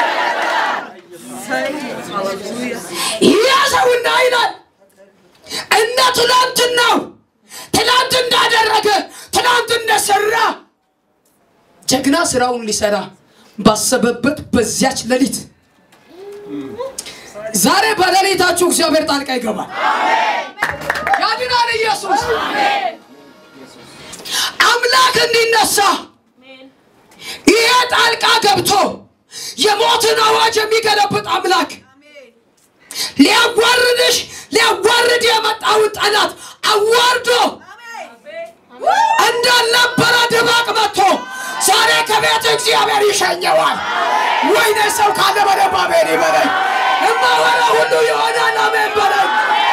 S3: ያዘውና ይላል እንደ ትናንትናው ትናንት እንዳደረገ ትናንት እንደሰራ ጀግና ስራውን ሊሰራ ባሰበበት በዚያች ሌሊት ዛሬ በሌሊታችሁ እግዚአብሔር ጣልቃ ይገባል። ያድናል ኢየሱስ። አምላክ እንዲነሳ ይሄ ጣልቃ ገብቶ የሞትን አዋጅ የሚገለብጥ አምላክ ሊያዋርድሽ ሊያዋርድ የመጣውን ጠላት አዋርዶ እንዳልነበረ ድባቅ መጥቶ ዛሬ ከቤት እግዚአብሔር ይሸኘዋል። ወይኔ ሰው ካለ በደንብ አሜን ይበለኝ። እማወራ ሁሉ ይሆናል። አሜን በለኝ።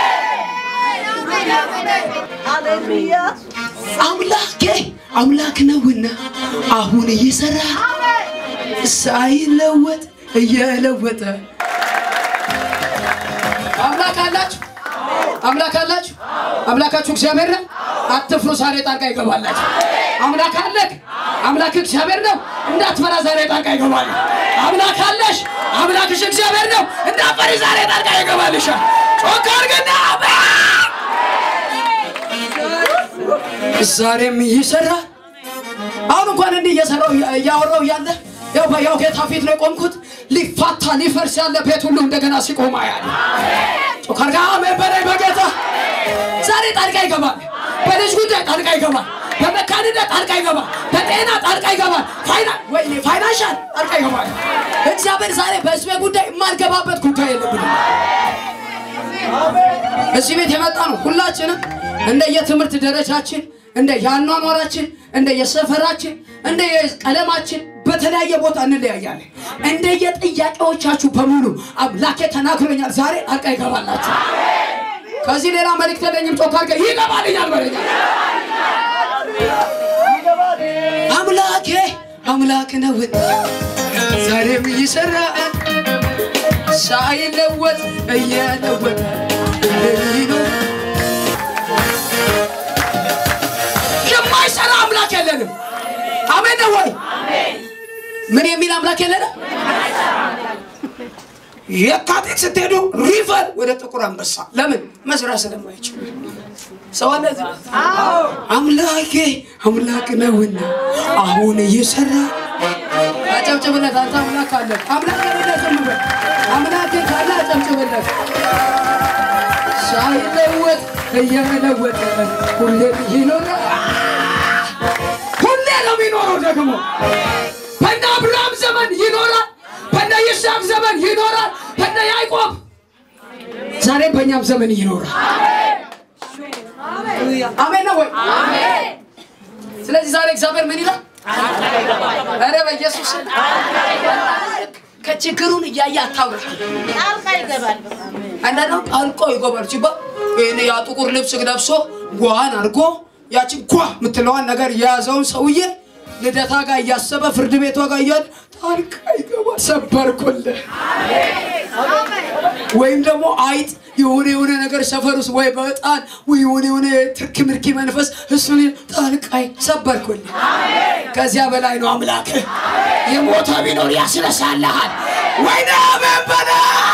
S3: አምላኬ አምላክ ነውና አሁን እየሰራ ሳይለወጥ እየለወጠ አምላክ አላችሁ አምላክ አላችሁ አምላካችሁ እግዚአብሔር ነው። አትፍሩ፣ ዛሬ ጣልቃ ይገባላችሁ። አምላክ አለክ አምላክ እግዚአብሔር ነው። እንዳትፈራ፣ ዛሬ ጣልቃ ይገባል። አምላክ አለሽ አምላክሽ እግዚአብሔር ነው። እንዳትፈሪ፣ ዛሬ ጣልቃ ይገባልሻል። ጮክ አድርግና ዛሬም ይሰራል። አሁን እንኳን እንዲህ እየሰራው እያወራው እያለ ያው ያው ጌታ ፊት ነው የቆምኩት። ሊፋታ ሊፈርስ ያለ ቤት ሁሉ እንደገና ሲቆም አያለሁ። ጮካርጋ አሜን በላይ በጌታ ዛሬ ጣልቃ ይገባል። በልጅ ጉዳይ ጣልቃ ይገባል። በመካንነት ጣልቃ ይገባል። በጤና ጣልቃ ይገባል። ፋይና ወይኔ ፋይናንሻል ጣልቃ ይገባል። እግዚአብሔር ዛሬ በህዝቤ ጉዳይ የማልገባበት ጉዳይ የለብንም። እዚህ ቤት የመጣ ነው ሁላችንም እንደ የትምህርት ደረጃችን እንደ የአኗኗራችን እንደ የሰፈራችን እንደ የቀለማችን በተለያየ ቦታ እንለያያለን። እንደየጥያቄዎቻችሁ በሙሉ አምላኬ ተናግሮኛል። ዛሬ ጣልቃ ይገባላችሁ። ከዚህ ሌላ መልእክት የለኝም። ጮካ አድርገህ ይገባልኛል በለኛል። አምላኬ አምላክ ነው ዛሬም ይሰራል ሳይለወጥ እየለወጠ ይኖር የማይሰራ አምላክ የለንም። አሜን ነው ወይ? ምን የሚል አምላክ የለንም። የካቲት ስትሄዱ ሪቨር ወደ ጥቁር አንበሳ ለምን መስራት ስለማይችል ሰው አለ እዚህ? አምላኬ አምላክ ነውና አሁን እየሰራ አጨብጭብለት። አንተ አምላክ አለ አምላክ አለ ዝም በል። አምላክ ካለ አጨብጭብለት። ሳይለወጥ እየለወጠ ሁሌ ይኖራል። ሁሌ ነው የሚኖረው። ደግሞ በእነ አብርሃም ዘመን ይኖራል፣ በእነ ይስሐቅ ዘመን ይኖራል፣ በእነ ያዕቆብ ዛሬ በእኛም ዘመን ይኖራል። አሜን ነው ወይ? ስለዚህ ዛሬ እግዚአብሔር ምን ይላል? ኧረ በኢየሱስ ከችግሩን እያየ አታውራ።
S4: ጣልቃ ይገባል።
S3: አንዳንዱ ጣልቆ ይጎባል ሲባል ይህን ያ ጥቁር ልብስ ለብሶ ጓን አድርጎ ያችን ጓ የምትለዋን ነገር የያዘውን ሰውዬ ልደታ ጋር እያሰበ ፍርድ ቤቷ ጋር እያለ ጣልቃ ይገባል። ሰበርኩልህ። ወይም ደግሞ አይጥ የሆነ የሆነ ነገር ሰፈር ውስጥ ወይ በጣን ወይ የሆነ የሆነ ትርኪ ምርኪ መንፈስ እሱን ጣልቃይ ሰበርኩልህ። ከዚያ በላይ ነው አምላክህ። የሞተ ቢኖር ያስነሳልሃል። ወይኔ አሜን በላ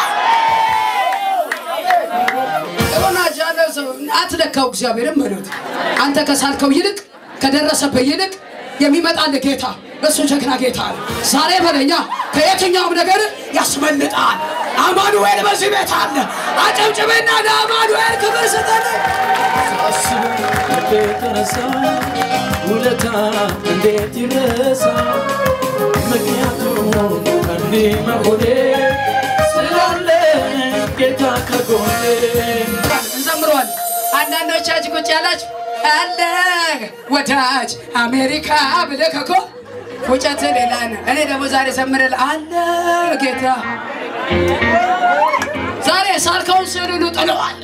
S3: ሆናች ያለ ሰው አትለካው። እግዚአብሔርን በሉት። አንተ ከሳልከው ይልቅ ከደረሰበት ይልቅ የሚመጣልህ ጌታ እሱ ጀግና ጌታ ነው። ዛሬ በለኛ ከየትኛውም ነገር ያስመልጣል። አማኑኤል በዚህ ቤት አለ። አጨብጭብና ለአማኑኤል ክብር ስጠን።
S2: እንዴት ረሳ ውለታ እንዴት ይረሳ ምክንያቱም እንዲህ መሆኔ ስላለ ጌታ ከጎኔ
S3: እንዘምረዋል። አንዳንዶቻችሁ ቁጭ ያላችሁ አለ ወዳጅ አሜሪካ ብለህ እኮ ፉጨት ሌላ ነው። እኔ ደግሞ ዛሬ ዘምረል አለ ጌታ ዛሬ ሳልከውን ስዕል ሁሉ ጥለዋለሁ።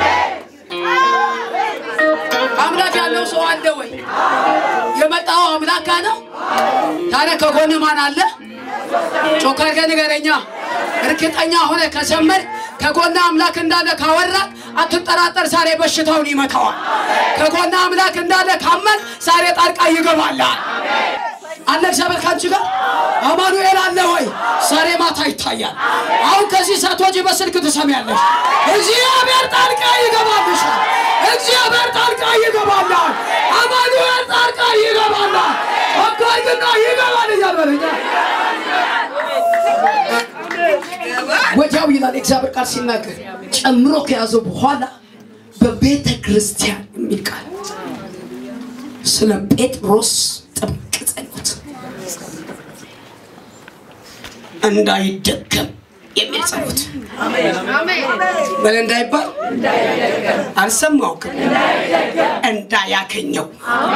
S3: አምላክ ያለው ሰው አለ ወይ? የመጣው አምላክ ጋ ነው። ታዲያ ከጎን ማን አለ? ጮክ አድርገህ ንገረኛ። እርግጠኛ ሆነ ከዘመር ከጎና አምላክ እንዳለ ካወራ አትጠራጠር፣ ዛሬ በሽታውን ይመታዋል። ከጎና አምላክ እንዳለ ካመን ዛሬ ጣልቃ ይገባላል። አለ እግዚአብሔር ካንቺ ጋር አማኑኤል አለ ወይ? ዛሬ ማታ ይታያል። አሁን ከዚህ ሰዓት በስልክ ትሰሚያለሽ። እግዚአብሔር ጣልቃ ይገባልሻል። እግዚአብሔር ጣልቃ ይገባላል። አማኑኤል ጣልቃ ይገባላል። ወጋይግና ይገባል እያልበለኛ ወዲያው ይላል እግዚአብሔር ቃል ሲናገር ጨምሮ ከያዘው በኋላ በቤተ ክርስቲያን የሚል ቃል ስለ ጴጥሮስ ጥብቅ ጸሎት እንዳይደገም የሚል ጸሎት በል እንዳይባል አልሰማውክም እንዳያገኘው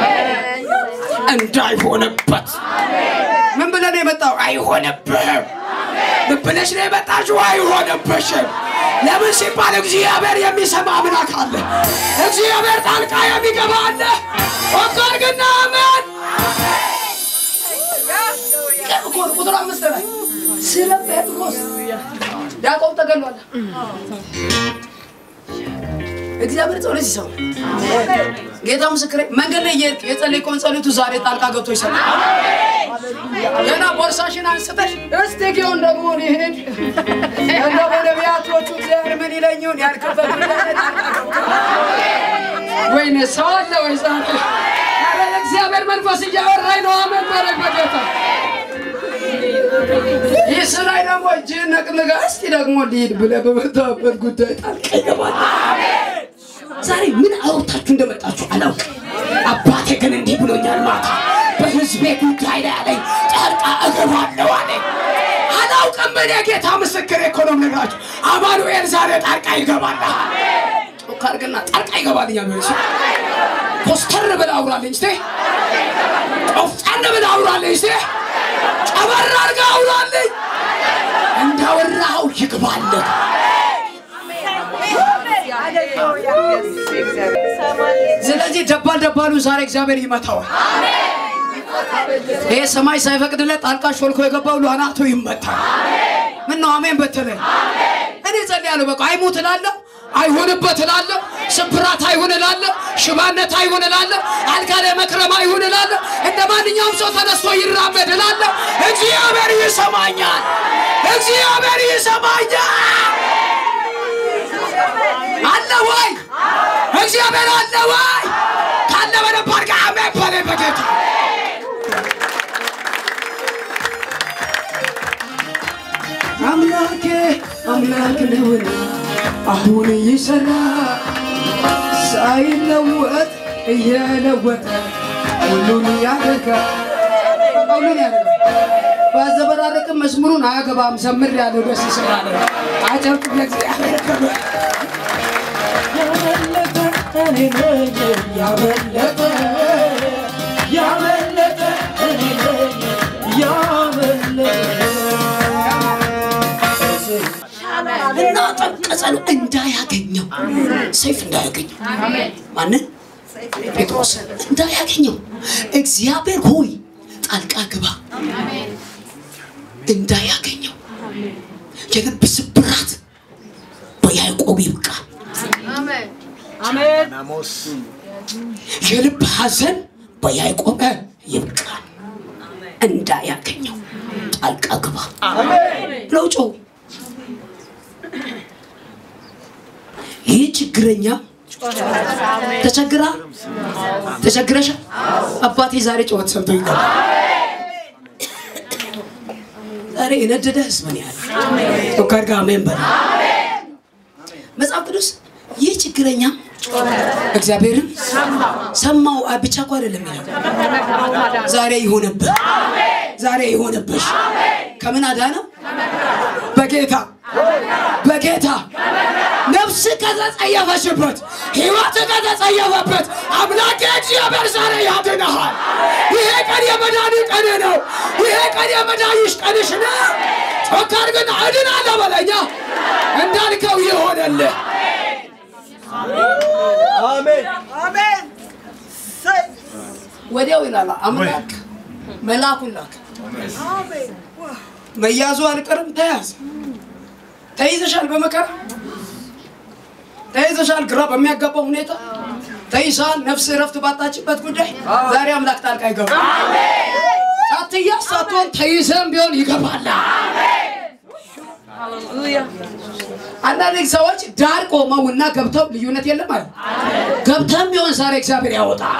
S3: እንዳይሆነበት ምን ብለን የመጣው አይሆነብህም ምን ብለሽ ነው የመጣችው አይሆነብሽም ለምን ሲባል እግዚአብሔር የሚሰማ አምላክ አለ እግዚአብሔር ጣልቃ የሚገባ አለ ወጋር ግና አሜን ቁጥር አምስት ላይ ስለ ጴጥሮስ ያዕቆብ ተገሏል እግዚአብሔር ጸሎት ይሰማል ጌታ ምስክሬ መንገድ ላይ እየሄድክ የጸለይከውን ጸሎቱ ዛሬ ጣልቃ ገብቶ ይሰማል ገና ቦርሳሽን አንስተሽ እስቲ ጊዮን ደግሞ ሊሄድ እንደ በነቢያቶቹ እግዚአብሔር ምን ይለኝውን ያልክበት ጉዳይ ላይ ጣልቃ ገብቶ ወይኔ ሰው አለ ወይ ዛሬ ኧረ የእግዚአብሔር መንፈስ እያወራኝ ነው አመን በለኝ በጌታ ይህ ስራይ ደግሞ እጅህን ነቅንጋ እስቲ ደግሞ ሊሄድ ብለህ በመጣበት ጉዳይ ጣልቃ ይገባል ዛሬ ምን አውርታችሁ እንደመጣችሁ አላውቅም አባቴ ግን እንዲህ ብሎኛል ማታ በህዝቤ ጉዳይ ላይ አለኝ ጣልቃ እገባለሁ አለኝ አላውቅም እኔ ጌታ ምስክር እኮ ነው የምነግራችሁ አማኑኤል ዛሬ ጣልቃ ይገባልሃል ጮክ አድርግና ጣልቃ ይገባልኛል ወይ እሱ ኮስተር ብለህ አውራልኝ እስቲ ቆፍጠን ብለህ አውራልኝ እስቲ አበራ አድርገህ አውራልኝ። እንዳወራኸው ይግባልህ። ስለዚህ ደባል ደባሉ ዛሬ እግዚአብሔር ይመታዋል። ይሄ ሰማይ ሳይፈቅድለት ጣልቃ ሾልኮ የገባው ሏናቱ ይመታል። ምን ነው አሜን በትለኝ። እኔ ጸልያለሁ። በቃ አይሙት እላለሁ፣ አይሁንበት እላለሁ፣ ስብራት አይሁን እላለሁ፣ ሽባነት አይሁን እላለሁ፣ አልጋ ላይ መክረም አይሁን እላለሁ። እንደ ማንኛውም ሰው ተነስቶ ይራመድ እላለሁ። እግዚአብሔር ይሰማኛል፣ እግዚአብሔር ይሰማኛል። አለ ወይ እግዚአብሔር አለ ወይ? ካለ በደንብ አድርገህ አሜን በለኝ በጌታ አምላኬ አምላክ ነውና አሁን ይሰራ ሳይለወጥ እየለወጠ ሁሉን ያደርጋል ሁሉን ያደርጋል። ባዘበራረቅም መዝሙሩን አያገባም ዘምር ያለው ደስ ይስራል። አጨብጭብ ለእግዚአብሔር ክብር።
S2: ያመለጠ እኔ ነኝ ያመለጠ ያመለጠ እኔ ነኝ ያመለጠ
S3: እና ጠንቀጸሉ እንዳያገኘው ሰይፍ እንዳያገኘው ማንን ጴጥሮስ እንዳያገኘው እግዚአብሔር ሆይ ጣልቃ ግባ እንዳያገኘው የልብ ስብራት በያዕቆብ ይብቃ የልብ ሐዘን በያዕቆብ ይብቃ እንዳያገኘው ጣልቃ ግባ ብለው ጮሁ ይህ ችግረኛ ተቸግራ ተቸግረሻ አባቴ ዛሬ ጩኸት ሰምቶ ይገባል ዛሬ የነደደ ህዝብ ነው ያለ ቶካር ጋር አሜን በል መጽሐፍ ቅዱስ ይህ ችግረኛ እግዚአብሔርን ሰማው አ- ብቻ እኮ አይደለም የሚለው ዛሬ ይሆነብህ ዛሬ ይሆነብሽ ከምን አዳነው በጌታ በጌታ ነፍስ ከተጸየፈችበት ህይወት ከተጸየፈበት አምላክ እግዚአብሔር ዛሬ ያድንሃል። ይሄ ቀን የመዳን ቀን ነው። ይሄ ቀን የመዳንሽ ቀንሽ ነው። ጮካር ግን እድናለሁ በለኛ እንዳልከው ይሆነልህ። ወዲያው ይላል አምላክ መልአኩን ላከ። መያዙ አልቀርም ተያዘ። ተይዘሻል፣ በመከራ ተይዘሻል፣ ግራ በሚያጋባው ሁኔታ ተይዛል። ነፍስ እረፍት ባጣችበት ጉዳይ ዛሬ አምላክ ጣልቃ ይገባል። ሳትያዝ ሳትሆን ተይዘም ቢሆን ይገባል። አንዳንድ ሰዎች ዳር ቆመውና ገብተው ልዩነት የለም አለ። ገብተም ቢሆን ዛሬ እግዚአብሔር ያወጣል።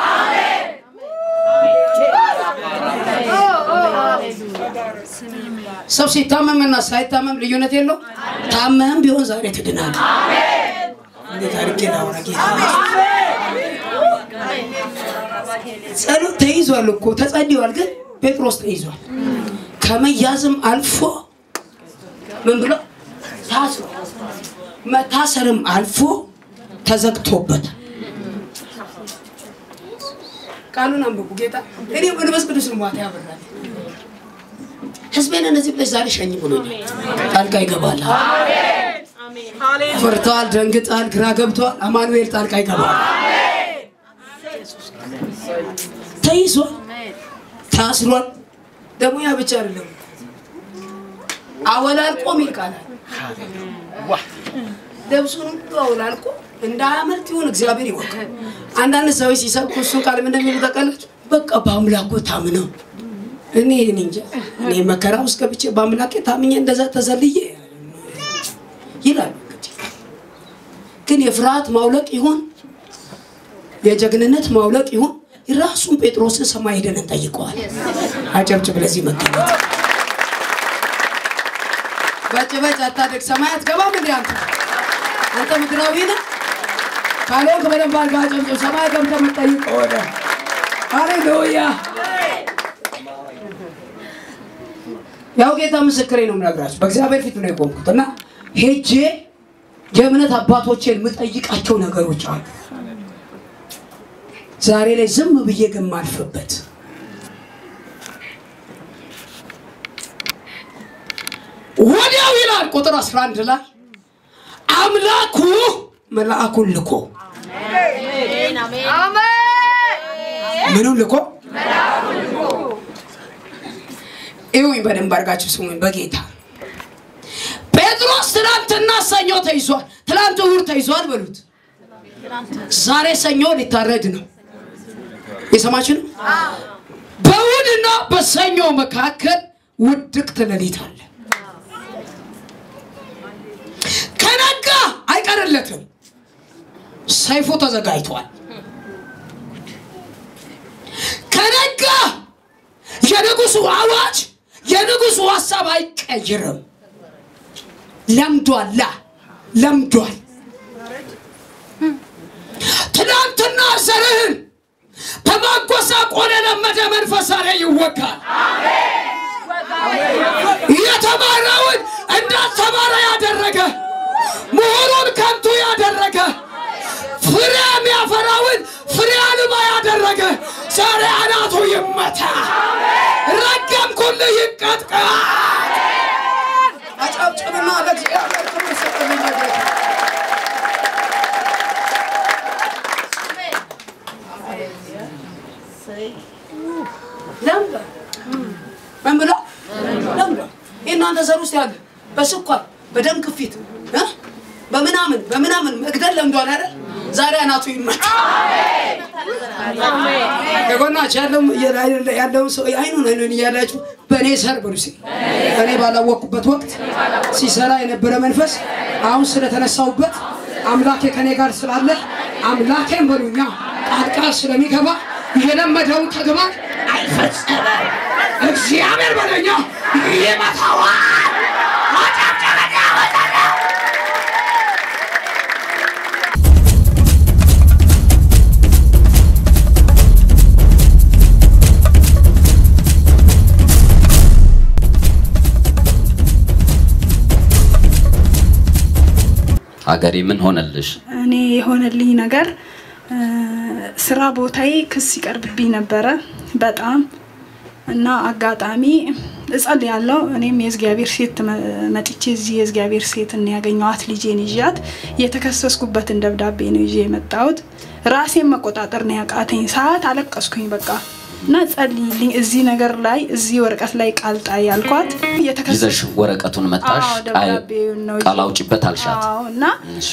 S3: ሰው ሲታመምና ሳይታመም ልዩነት የለው። ታመህም ቢሆን ዛሬ ትድናለህ። እንዴት አድርጌ ላውራ ጌታ? ጸሎት ተይዟል እኮ ተጸልዮአል፣ ግን ጴጥሮስ ተይዟል። ከመያዝም አልፎ ምን ብሎ ታስሮ መታሰርም አልፎ ተዘግቶበታል። ቃሉን አንብቡ ጌታ። እኔ መንፈስ ቅዱስ ነው ማታ ያበራል። ህዝቤን እነዚህ ብለሽ ዛሬ ሸኝ ብሎኛል። ጣልቃ ይገባል። ፈርተዋል፣ ደንግጠዋል፣ ግራ ገብተዋል። አማኑኤል ጣልቃ ይገባል። ተይዟል፣ ታስሯል። ደግሞ ያ ብቻ አይደለም፣ አወላልቆ ሚል ቃል አለ። ልብሱን ሁሉ አወላልቆ እንዳያመልጥ ይሁን እግዚአብሔር ይወቅ። አንዳንድ ሰዎች ሲሰብኩ እሱን ቃል ምን እንደሚሉ ታውቃላችሁ? በቃ በአምላኩ ታምነው እኔ እኔ እንጃ እኔ መከራ ውስጥ ገብቼ በአምላኬ ታምኜ እንደዛ ተዘልዬ ይላሉ። እንግዲህ ግን የፍርሃት ማውለቅ ይሆን የጀግንነት ማውለቅ ይሆን? ራሱን ጴጥሮስን ሰማይ ሄደን እንጠይቀዋል። አጨብጭብ ለዚህ መገኘት በጭበጭ አታደግ ሰማይ አትገባም እንዴ አንተ አንተ ምድራዊ ነህ ካልሆንክ በደንብ አድርገህ አጨብጭብ ሰማይ ገብተህ የምትጠይቅ ከሆነ ሃሌሉያ ያው ጌታ ምስክሬ ነው የምነግራችሁ በእግዚአብሔር ፊት ነው የቆምኩት እና ሄጄ የእምነት አባቶቼን የምጠይቃቸው ነገሮች አሉ ዛሬ ላይ ዝም ብዬ ግን ማልፍበት ወዲያው ይላል ቁጥር 11 ላይ አምላኩ መልአኩን ልኮ ምኑን ልኮ ይሁኝ በደንብ አድርጋችሁ ስሙኝ በጌታ ጴጥሮስ ትናንትና ሰኞ ተይዟል ትናንት እሑድ ተይዟል በሉት ዛሬ ሰኞ ሊታረድ ነው የሰማችሁ ነው በእሑድና በሰኞ መካከል ውድቅት ሌሊት አለ ከነጋ አይቀርለትም ሰይፉ ተዘጋጅቷል ከነጋ የንጉሱ አዋጅ የንጉሱ ሀሳብ አይቀይርም ለምዷላ ለምዷል ትናንትና ዘርህን በማጎሳቆል የለመደ መንፈስ ዛሬ ይወጋል የተማረውን እንዳልተማረ ያደረገ ምሁሩን ከንቱ ያደረገ ፍሬ የሚያፈራውን ፍሬ አልባ ያደረገ ዛሬ አናቱ ይመታ ረገምኩልህ ይቀጥቀጥ አጨብጭብና ለእግዚአብሔር ክብር ስጥልኝ ጌታ ለምደ ምን ብሎ ለምደ የእናንተ ዘር ውስጥ ያለ በስኳር በደም ግፊት እ? በምናምን በምናምን መግደል ለምዷል አይደል ዛሬ አናቱ ይመታ ከጎናችሁ ያለው ያለውን ሰው አይኑን አይኑን እያላችሁ በእኔ ሰር ብሉ እስኪ እኔ ባላወቅኩበት ወቅት ሲሰራ የነበረ መንፈስ አሁን ስለተነሳሁበት አምላኬ ከኔ ጋር ስላለ አምላኬን በሉኛ ጣልቃ ስለሚገባ የለመደውን ተግባር አይፈጸመም። እግዚአብሔር በለኛ ይመታዋል። አጨብጭበኛ ወጣለ
S4: ሀገሬ ምን ሆነልሽ?
S5: እኔ የሆነልኝ ነገር እ፣ ስራ ቦታዬ ክስ ይቀርብብኝ ነበረ በጣም እና አጋጣሚ እጸልያለሁ። እኔም የእግዚአብሔር ሴት መ- መጥቼ እዚህ የእግዚአብሔር ሴት እና ያገኘኋት ልጄን ይዣት የተከሰስኩበትን ደብዳቤ ነው ይዤ የመጣሁት። ራሴን መቆጣጠር ነው ያቃተኝ። ሰዓት አለቀስኩኝ በቃ እና ጸልይልኝ እዚህ ነገር ላይ እዚህ ወረቀት ላይ ቃል ጣይ ያልኳት
S4: ይዘሽ
S5: የተከሰስኩ
S4: ወረቀቱን መጣሽ?
S5: አዎ፣ ደብዳቤውን ነው
S4: ቃል አውጪበት አልሻት?
S5: አዎ እና
S4: እሺ።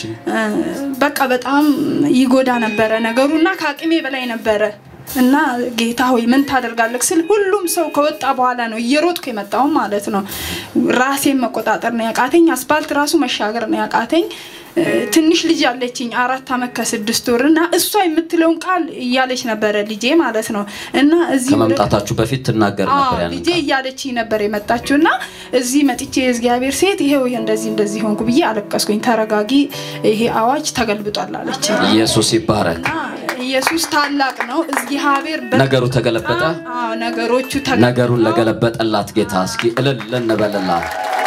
S5: በቃ በጣም ይጎዳ ነበረ ነገሩ እና ከአቅሜ በላይ ነበረ እና ጌታ ሆይ ምን ታደርጋለህ ስል ሁሉም ሰው ከወጣ በኋላ ነው እየሮጥኩ የመጣው ማለት ነው። ራሴን መቆጣጠር ነው ያቃተኝ። አስፓልት ራሱ መሻገር ነው ያቃተኝ። እ፣ ትንሽ ልጅ አለችኝ አራት አመት ከስድስት ወር እና እሷ የምትለውን ቃል እያለች ነበረ ልጄ ማለት ነው እና እዚህ ወደ-
S4: ከመምጣታችሁ በፊት ትናገር ነበር
S5: አዎ
S4: ያንን
S5: ልጄ እያለችኝ ነበር የመጣችው እና እዚህ መጥቼ የእግዚአብሔር ሴት ይሄው ይሄ እንደዚህ እንደዚህ ሆንኩ ብዬ አለቀስኩኝ። ተረጋጊ፣ ይሄ አዋጅ ተገልብጧል አለች።
S4: ኢየሱስ ይባረክ።
S5: ኢየሱስ ታላቅ ነው። እግዚአብሔር በ-
S4: ነገሩ ተገለበጠ።
S5: አዎ ነገሮቹ ተገ-
S4: ነገሩን ለገለበጠላት ጌታ እስኪ እልል እንበልላት።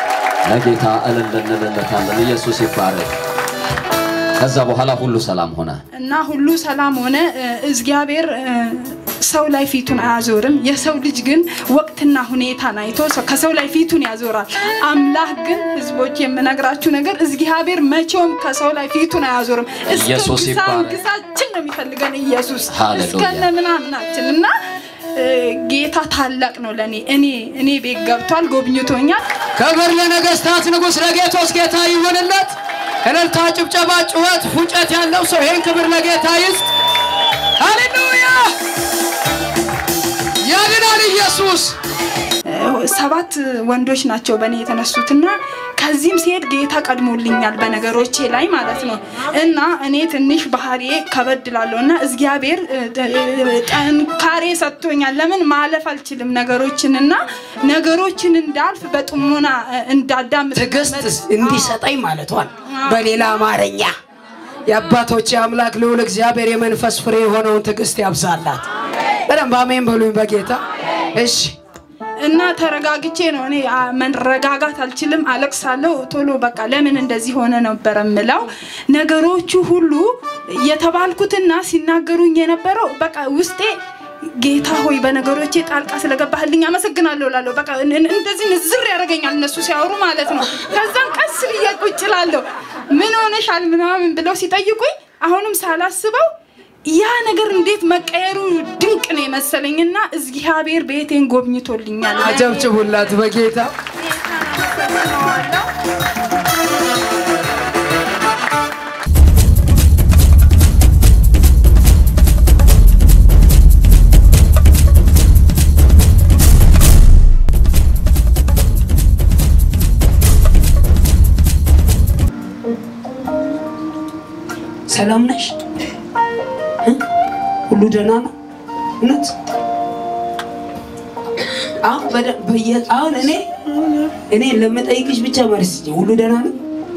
S4: ለጌታ እልል እንልለታለን። ኢየሱስ ይባረክ። ከዛ በኋላ ሁሉ ሰላም ሆነ።
S5: እና ሁሉ ሰላም ሆነ። እ፣ እግዚአብሔር እ፣ ሰው ላይ ፊቱን አያዞርም። የሰው ልጅ ግን ወቅትና ሁኔታን አይቶ ሰው- ከሰው ላይ ፊቱን ያዞራል። አምላክ ግን ህዝቦች የምነግራችሁ ነገር እግዚአብሔር መቼውም ከሰው ላይ ፊቱን አያዞርም። እስከ
S4: ኢየሱስ
S5: ግሳ-
S4: ይባረክ።
S5: ግሳችን ነው የሚፈልገን ኢየሱስ
S4: ሃሌሉያ።
S5: እስከነ ምናምናችን እና እ፣ ጌታ ታላቅ ነው ለእኔ እኔ እኔ ቤት ገብቷል፣ ጎብኝቶኛል።
S3: ክብር ለነገስታት ንጉሥ ለጌቶስ ጌታ ይሁንለት። እልልታ፣ ጭብጨባ፣ ጩኸት፣ ፉጨት ያለው ሰው ይህን ክብር ለጌታ ይስጥ። ሃሌሉያ! ያድናል ኢየሱስ።
S5: ሰባት ወንዶች ናቸው በእኔ የተነሱትና ከዚህም ሲሄድ ጌታ ቀድሞልኛል በነገሮቼ ላይ ማለት ነው። እና እኔ ትንሽ ባህሪ ከበድ ላለሁ እና እግዚአብሔር እ, እ, ጠንካሬ ሰጥቶኛል። ለምን ማለፍ አልችልም ነገሮችን እና ነገሮችን እንዳልፍ በጥሞና እ, እንዳዳምጥ
S3: ትዕግስት እንዲሰጠኝ ማለቷል። በሌላ አማርኛ የአባቶቼ አምላክ ልዑል እግዚአብሔር የመንፈስ ፍሬ የሆነውን ትዕግስት ያብዛላት። በደንብ አሜን በሉኝ በጌታ እሺ።
S5: እና ተረጋግቼ ነው እኔ አ, መረጋጋት አልችልም፣ አለቅሳለሁ ቶሎ በቃ ለምን እንደዚህ ሆነ ነበረ ምለው ነገሮቹ ሁሉ የተባልኩትና ሲናገሩኝ የነበረው በቃ ውስጤ ጌታ ሆይ በነገሮቼ ጣልቃ ስለገባህልኝ አመሰግናለሁ እላለሁ። በቃ እን- እን- እንደዚህ ንዝር ያደርገኛል እነሱ ሲያወሩ ማለት ነው። ከዛም ቀስ ብዬ ቁጭ እላለሁ። ምን ሆነሻል ምናምን ብለው ሲጠይቁኝ አሁንም ሳላስበው ያ ነገር እንዴት መቀየሩ ድንቅ ነው የመሰለኝና እግዚአብሔር ቤቴን ጎብኝቶልኛል።
S6: አጨብጭቡላት በጌታ
S7: ሰላም ነሽ? እ? ሁሉ ደህና ነው? እውነት አሁን በደ- በየ- አሁን እኔ እኔ ለምጠይቅሽ ብቻ መልስ ስጪኝ። ሁሉ ደህና ነው?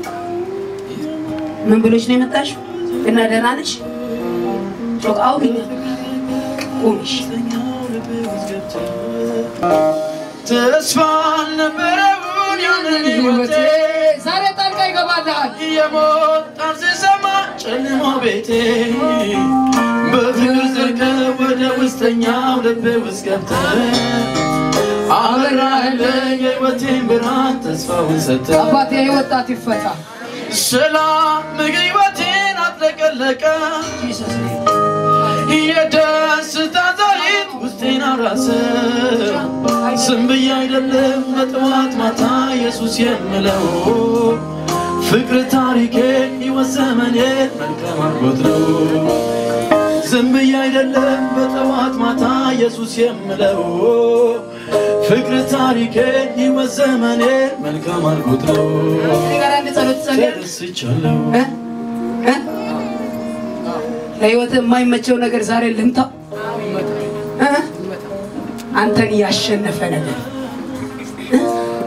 S7: ምን ብሎች ነው የመጣሽው? እና ደህና ነሽ? ጮክ አውሪኝ። ቁሚሽ
S2: ተስፋ አልነበረውን ያንን ህይወቴ
S6: ዛሬ ጣልቃ ይገባልሃል።
S2: የሞት ጣር ስሰማ ጨልሞ ቤቴ በፍቅር ዘልቀ ወደ ውስጠኛው ልቤ ውስጥ ገብተ አበራህልኝ የህይወቴን ብርሃን ተስፋውን ሰጠ
S6: አባቴ ወጣት ይፈታ።
S2: ሰላም ህይወቴን አጥለቀለቀ የደስታ ዘይት ውስጤን አራሰ ዝም ብዬ አይደለም በጠዋት ማታ ኢየሱስ የምለው ፍቅር ታሪኬን ሕይወት ዘመኔን መልካም አድርጎት ነው ዝም ብዬ አይደለም በጠዋት ማታ ኢየሱስ የምለው ፍቅር ታሪኬን ሕይወት ዘመኔን መልካም አድርጎት ነው
S7: እኔ ጋር አንድ ጸሎት ጸልያለሁ።
S2: ተደስቻለሁ
S7: እ? እ? ለህይወት የማይመቸው ነገር ዛሬ ልምታው እ? አንተን ያሸነፈ ነገር እ?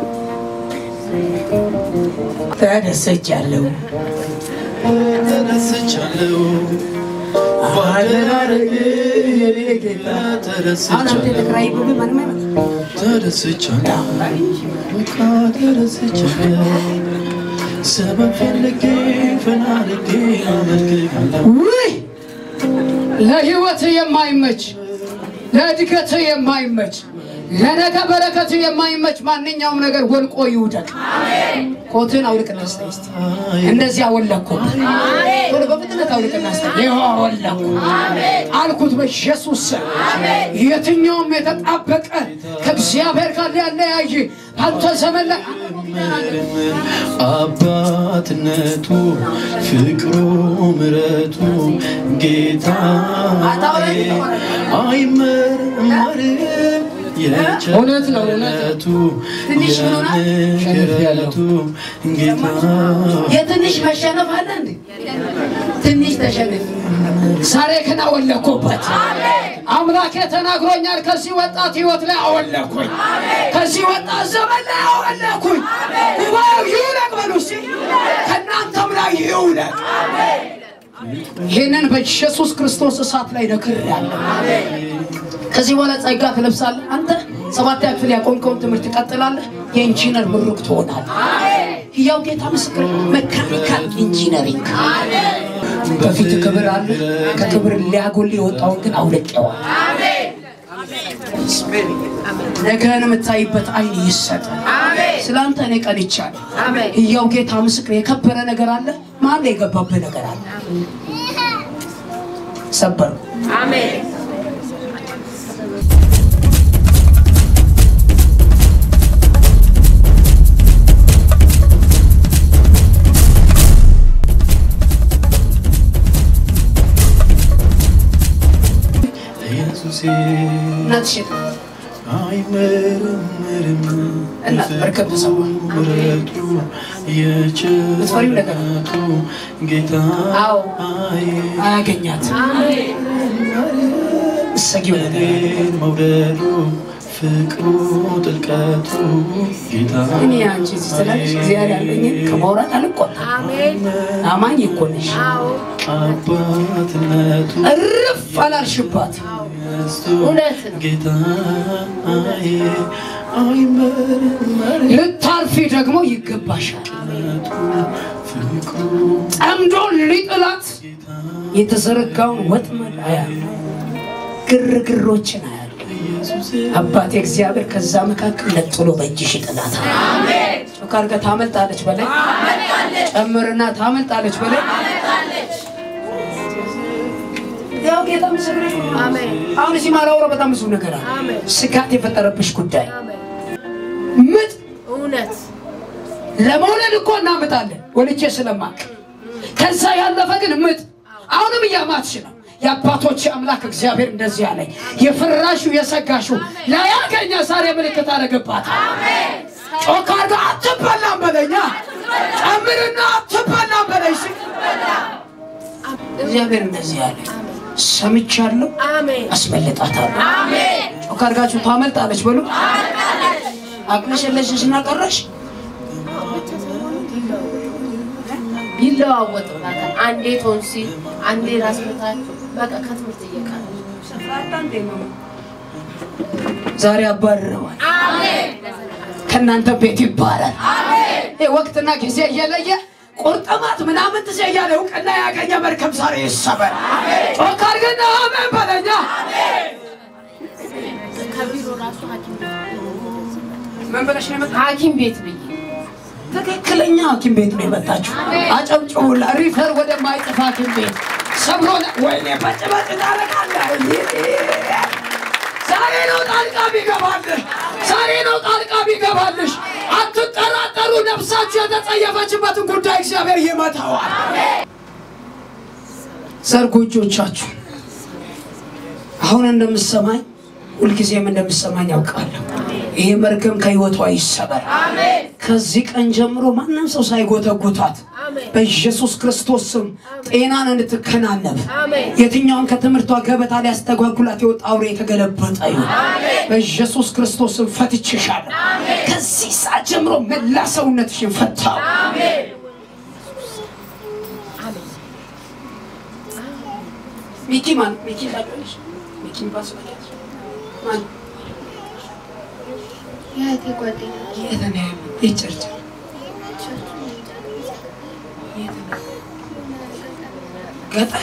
S7: ተደስቻለሁ
S2: ተደስቻለሁ ባደራረግ የኔ ጌታ
S7: አሁን አንተ
S2: ተደስቻለሁ
S7: ተከራይ ብሎ ማንም አይመጣም።
S2: ተደስቻለሁ በቃ ተደስቻለሁ ሰበብ ፈልጌ ፈላልጌ አመልክሃለሁ
S6: ውይ ለህይወት የማይመች ለእድገት የማይመች ለነገ በረከት የማይመች ማንኛውም ነገር ወልቆ ይውደቅ። ኮትን አውልቅና ስጠኝ እስቲ። እንደዚህ አወለኩ። ቶሎ በፍጥነት አውልቅና ስጠኝ። ይኸው አወለኩ አልኩት በኢየሱስ ስም። የትኛውም የተጣበቀ ከእግዚአብሔር ጋር ያለያይ አንተ ዘመን ላይ
S2: አባትነቱ ፍቅሩ ምረቱ ጌታ አይመረመርም
S6: እውነት ነው፣ እውነት
S2: የቸርነቱ
S7: ትንሽ ምን ሆነ?
S2: የምህረቱ ጌታ
S7: የትንሽ መሸነፍ አለ እንዴ? ትንሽ ተሸነፍ።
S6: ዛሬ ግን አወለኩበት። አምላኬ ተናግሮኛል። ከዚህ ወጣት ህይወት ላይ አወለኩኝ። ከዚህ ወጣት ዘመን ላይ አወለኩኝ። ጉባኤው ይውለቅ በሉ እስቲ፣ ከእናንተም ላይ ይውለቅ። ይህንን በኢየሱስ ክርስቶስ እሳት ላይ ነክሬያለሁ። ከዚህ በኋላ ጸጋ ትለብሳለህ። አንተ ሰባተኛ ክፍል ያቆምከውን ትምህርት ትቀጥላለህ። የኢንጂነር ምሩቅ ትሆናለህ። ያው ጌታ ምስክር፣ መካኒካል ኢንጂነሪንግ በፊት ክብር አለ። ከክብር ሊያጎል የወጣውን ግን አውልቄዋል። ነገን የምታይበት አይን ይሰጥ። ስለ አንተ እኔ ቀንቻለሁ። ያው ጌታ ምስክር፣ የከበረ ነገር አለ። መሀል ላይ የገባብህ ነገር አለ። ሰበሩ።
S2: ኢየሱሴ
S7: እናትሽን
S2: አይመረመርም
S7: እናት በርከት ተሰማ።
S2: ምሕረቱ
S7: ምትፈሪው ነገር
S2: የቸርነቱ ጌታ
S7: አዎ።
S2: አይ
S7: አያገኛት እሰጊው ነገር
S2: እኔን መውደዱ ፍቅሩ ጥልቀቱ ጌታ
S7: እኔ አንቺ እዚህ ስላለሽ እግዚአብሔር ያለኝን ከማውራት አልቆጣም። አማኝ እኮ ነሽ።
S2: አባትነቱ
S7: እርፍ አላልሽባት።
S2: እውነት ጌታ አይመረመርም
S6: ልታርፊ ደግሞ ይገባሻል።
S2: ፍቅሩ
S6: ጠምዶ ሊጥላት
S7: የተዘረጋውን ወጥመድ አያለሁ።
S6: ግርግሮችን አያሉ አባቴ እግዚአብሔር ከዛ መካከል ነጥሎ በእጅሽ ይጥላታል። ጮክ አድርገህ ታመልጣለች በላይ ጨምርና ታመልጣለች በላይ ያው ጌታ ምስክሬ ነው። አሁን እዚህ ማላወራው በጣም ብዙ ነገር አለ። ስጋት የፈጠረብሽ ጉዳይ ምጥ
S8: እውነት
S6: ለመውለድ እኮ እናምጣለን ወልጄ ስለማቅ ከዛ ያለፈ ግን ምጥ አሁንም እያማትሽ ነው። የአባቶች አምላክ እግዚአብሔር እንደዚህ አለኝ፣ የፈራሹ የሰጋሹ ላያገኘ ዛሬ ምልክት አደረገባታል። ጮክ አድርገህ አትበላም በለኛ፣ ጨምርና አትበላም በለኝ። እስኪ እግዚአብሔር እንደዚህ አለኝ፣ ሰምቻለሁ፣
S8: አሜን
S6: አስመልጣታለሁ። ጮክ አድርጋችሁ ታመልጣለች በሉ። አቅለሸለሸሽና ቀረሽ
S8: ይለዋወጥላታል። አንዴ ቶንሲል፣ አንዴ ራስ ምታት፣ በቃ ከትምህርት እየቀረ
S6: ዛሬ አባርረዋል። ከእናንተ ቤት ይባላል። ይህ ወቅትና ጊዜ እየለየ ቁርጥማት ምናምን ትዜ እያለ እውቅና ያገኘ መርከብ ዛሬ ይሰበር። ጮክ አድርግና አሜን በለኛ።
S8: ከቢሮ ራሱ ሐኪም ቤት
S6: ምን ብለሽ ነው የመጣ?
S8: ሐኪም ቤት ብዬ
S6: ትክክለኛ ሐኪም ቤት ነው የመጣችሁ። አጨብጭቡላ። ሪፈር ወደማይጠፋ ሐኪም ቤት ሰብሮ ወይኔ በጭበጭ ታረቃለህ። ዛሬ ነው ጣልቃ ቢገባልህ፣ ዛሬ ነው ጣልቃ ቢገባልሽ። አትጠራጠሩ። ነፍሳችሁ የተጸየፈችበትን ጉዳይ እግዚአብሔር ይመታዋል። ዘርጉ እጆቻችሁ። አሁን እንደምሰማኝ ሁልጊዜም እንደምሰማኝ ያውቃለሁ። ይሄ መርገም ከህይወቷ ይሰበር። ከዚህ ቀን ጀምሮ ማንም ሰው ሳይጎተጉታት በኢየሱስ ክርስቶስ ስም ጤናን እንድትከናነብ የትኛውን ከትምህርቷ ገበታ ሊያስተጓጉላት የወጣ አውሬ የተገለበጠ ይሁን። በኢየሱስ ክርስቶስ ስም ፈትቼሻለሁ። ከዚህ ሰዓት ጀምሮ መላ ሰውነትሽን ፈታው። ሚኪ ማን ሚኪ ታውቂያለሽ? ሚኪ የሚባል ሰው ታውቂያለሽ? ማን
S8: የእህቴ ጓደኛ
S6: የት ነው ያለው? የት ቸርች? ገጠር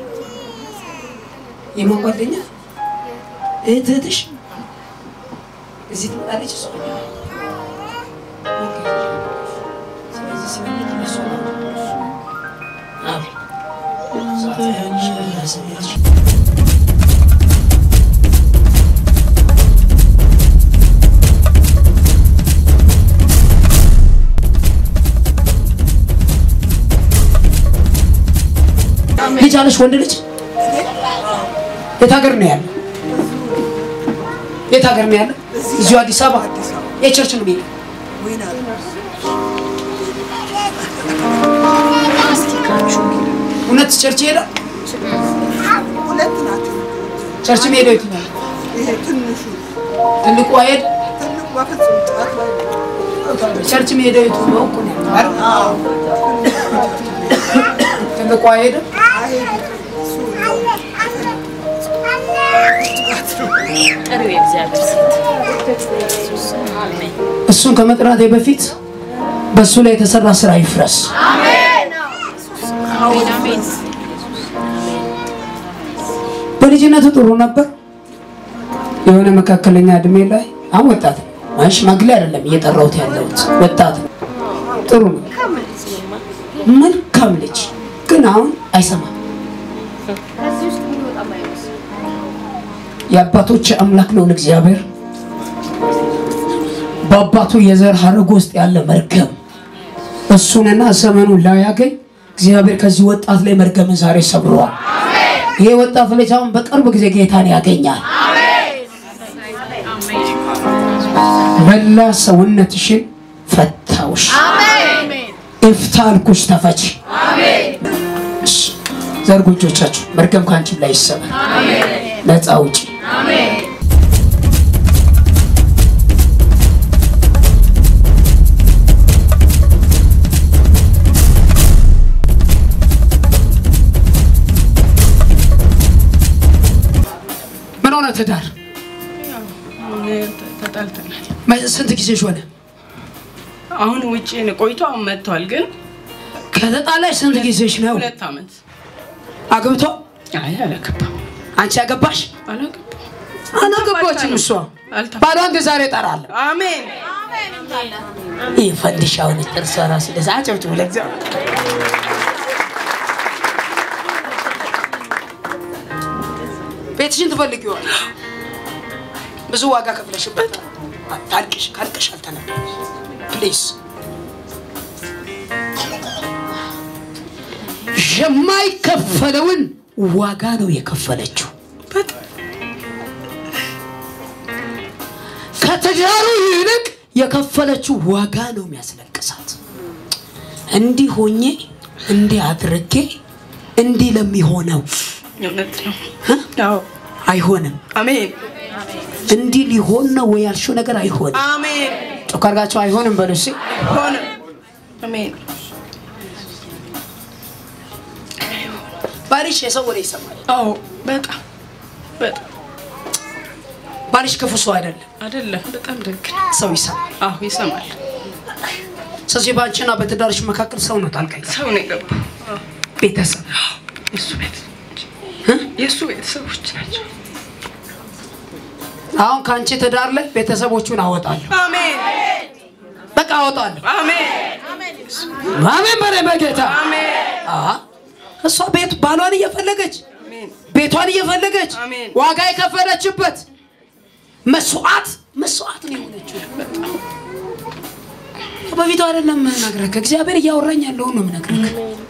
S6: የማን ጓደኛ? እህት እህትሽ እዚህ ትመጣለች እሷ? ኦኬ። ስለዚህ ስሜት እነሱ ነው። አዎ። ልጅ አለሽ? ወንድ ልጅ የት ሀገር ነው ያለ? የት ሀገር ነው ያለ? እዚሁ አዲስ አበባ የቸርች ነው የሚሄደው። እውነት ቸርች ይሄዳል?
S9: ሁለት ናቸው።
S6: ቸርች የሚሄደው የት ነው?
S9: ይሄ ትንሹ
S6: ትልቁ አይሄድ?
S9: ትልቁ በፍጹም ጠዋት ላይ
S6: ቸርች የሚሄደው የቱ ነው? እኮ ነው ያለው አይደል?
S9: አዎ
S6: ትልቁ አይሄድም?
S8: ጥሪው የእግዚአብሔር ሴት አሜን
S6: እሱን ከመጥራቴ በፊት በእሱ ላይ የተሰራ ስራ ይፍረስ።
S8: አሜን አሜን
S6: በልጅነቱ ጥሩ ነበር። የሆነ መካከለኛ እድሜ ላይ አሁን ወጣት ነው። አይ ሽማግሌ አይደለም እየጠራሁት ያለሁት ወጣት ነው። ጥሩ ነው፣ መልካም ልጅ ግን አሁን አይሰማም።
S8: ከዚህ ውስጥ የሚወጣ ማይመስል
S6: የአባቶች አምላክ ነው እግዚአብሔር በአባቱ የዘር ሀረግ ውስጥ ያለ መርገም እሱንና ዘመኑን ላያገኝ እግዚአብሔር ከዚህ ወጣት ላይ መርገምን ዛሬ ሰብረዋል። ይሄ ወጣት ልጅ አሁን በቅርብ ጊዜ ጌታን ያገኛል። መላ ሰውነትሽን ፈታውሽ። እፍታ አልኩሽ፣ ተፈች። እሺ፣ ዘርጉ እጆቻችሁ። መርገም ከአንቺም ላይ ይሰበር። ነፃ ውጪ። ምን ሆነ ትዳር?
S10: ተጣልተናል።
S6: መ- ስንት ጊዜሽ ሆነ?
S10: አሁን ውጭ ነው ቆይቶ አሁን መጥቷል። ግን
S6: ከተጣላሽ ስንት ጊዜሽ ነው?
S10: ሁለት ዓመት
S6: አግብቶ
S10: አይ አላገባም።
S6: አንቺ ያገባሽ
S10: አላገባም።
S6: አላገባችም እሷ
S10: አልተፋታንም።
S6: ባሏን ግን ዛሬ እጠራለሁ
S10: አሜን
S6: ይህ ፈንዲሻውን ጥርሷ ራሱ ደስ አጨብጭቡ ለእግዚአብሔር ቤትሽን ትፈልጊዋለሽ ብዙ ዋጋ ከፍለሽበት ታልቅሽ ካልቅሽ አልተነገረሽ ፕሊዝ የማይከፈለውን ዋጋ ነው የከፈለችው ከትዳሩ ይልቅ የከፈለችው ዋጋ ነው የሚያስለቅሳት እንዲህ ሆኜ እንዲህ አድርጌ እንዲህ ለሚሆነው
S10: እውነት ነው
S6: እ?
S10: አዎ
S6: አይሆንም
S10: አሜን
S6: እንዲህ ሊሆን ነው ወይ ያልሽው ነገር አይሆንም
S10: አሜን
S6: ጮክ አድርጋችሁ አይሆንም በሉ እስኪ
S10: ሆነ አሜን
S6: ባልሽ የሰው ወሬ ይሰማል
S10: አዎ በጣም በጣም
S6: ባልሽ ክፉ ሰው አይደለም
S10: አይደለም በጣም ደግ ነው።
S6: ሰው ይሰማል
S10: አዎ ይሰማል
S6: ስለዚህ በአንቺና በትዳርሽ መካከል ሰው ነው ጣልቃ ይገባል።
S10: ሰው ነው የገባው አዎ።
S6: ቤተሰብ
S10: የእሱ ቤተሰቦች የእሱ ቤተሰቦች ናቸው
S6: አሁን ከአንቺ ትዳር ላይ ቤተሰቦቹን አወጣለሁ
S10: አሜን
S6: በቃ አወጣለሁ
S10: አሜን
S6: አሜን በላይ በጌታ
S10: አሜን
S6: አሀ። እሷ ቤት ባሏን እየፈለገች
S10: አሜን
S6: ቤቷን እየፈለገች
S10: አሜን።
S6: ዋጋ የከፈለችበት መስዋዕት መስዋዕት ነው የሆነችው በፊቱ አይደለም ነግረህ እግዚአብሔር እያወራኝ ያለውን ነው የምነግርህ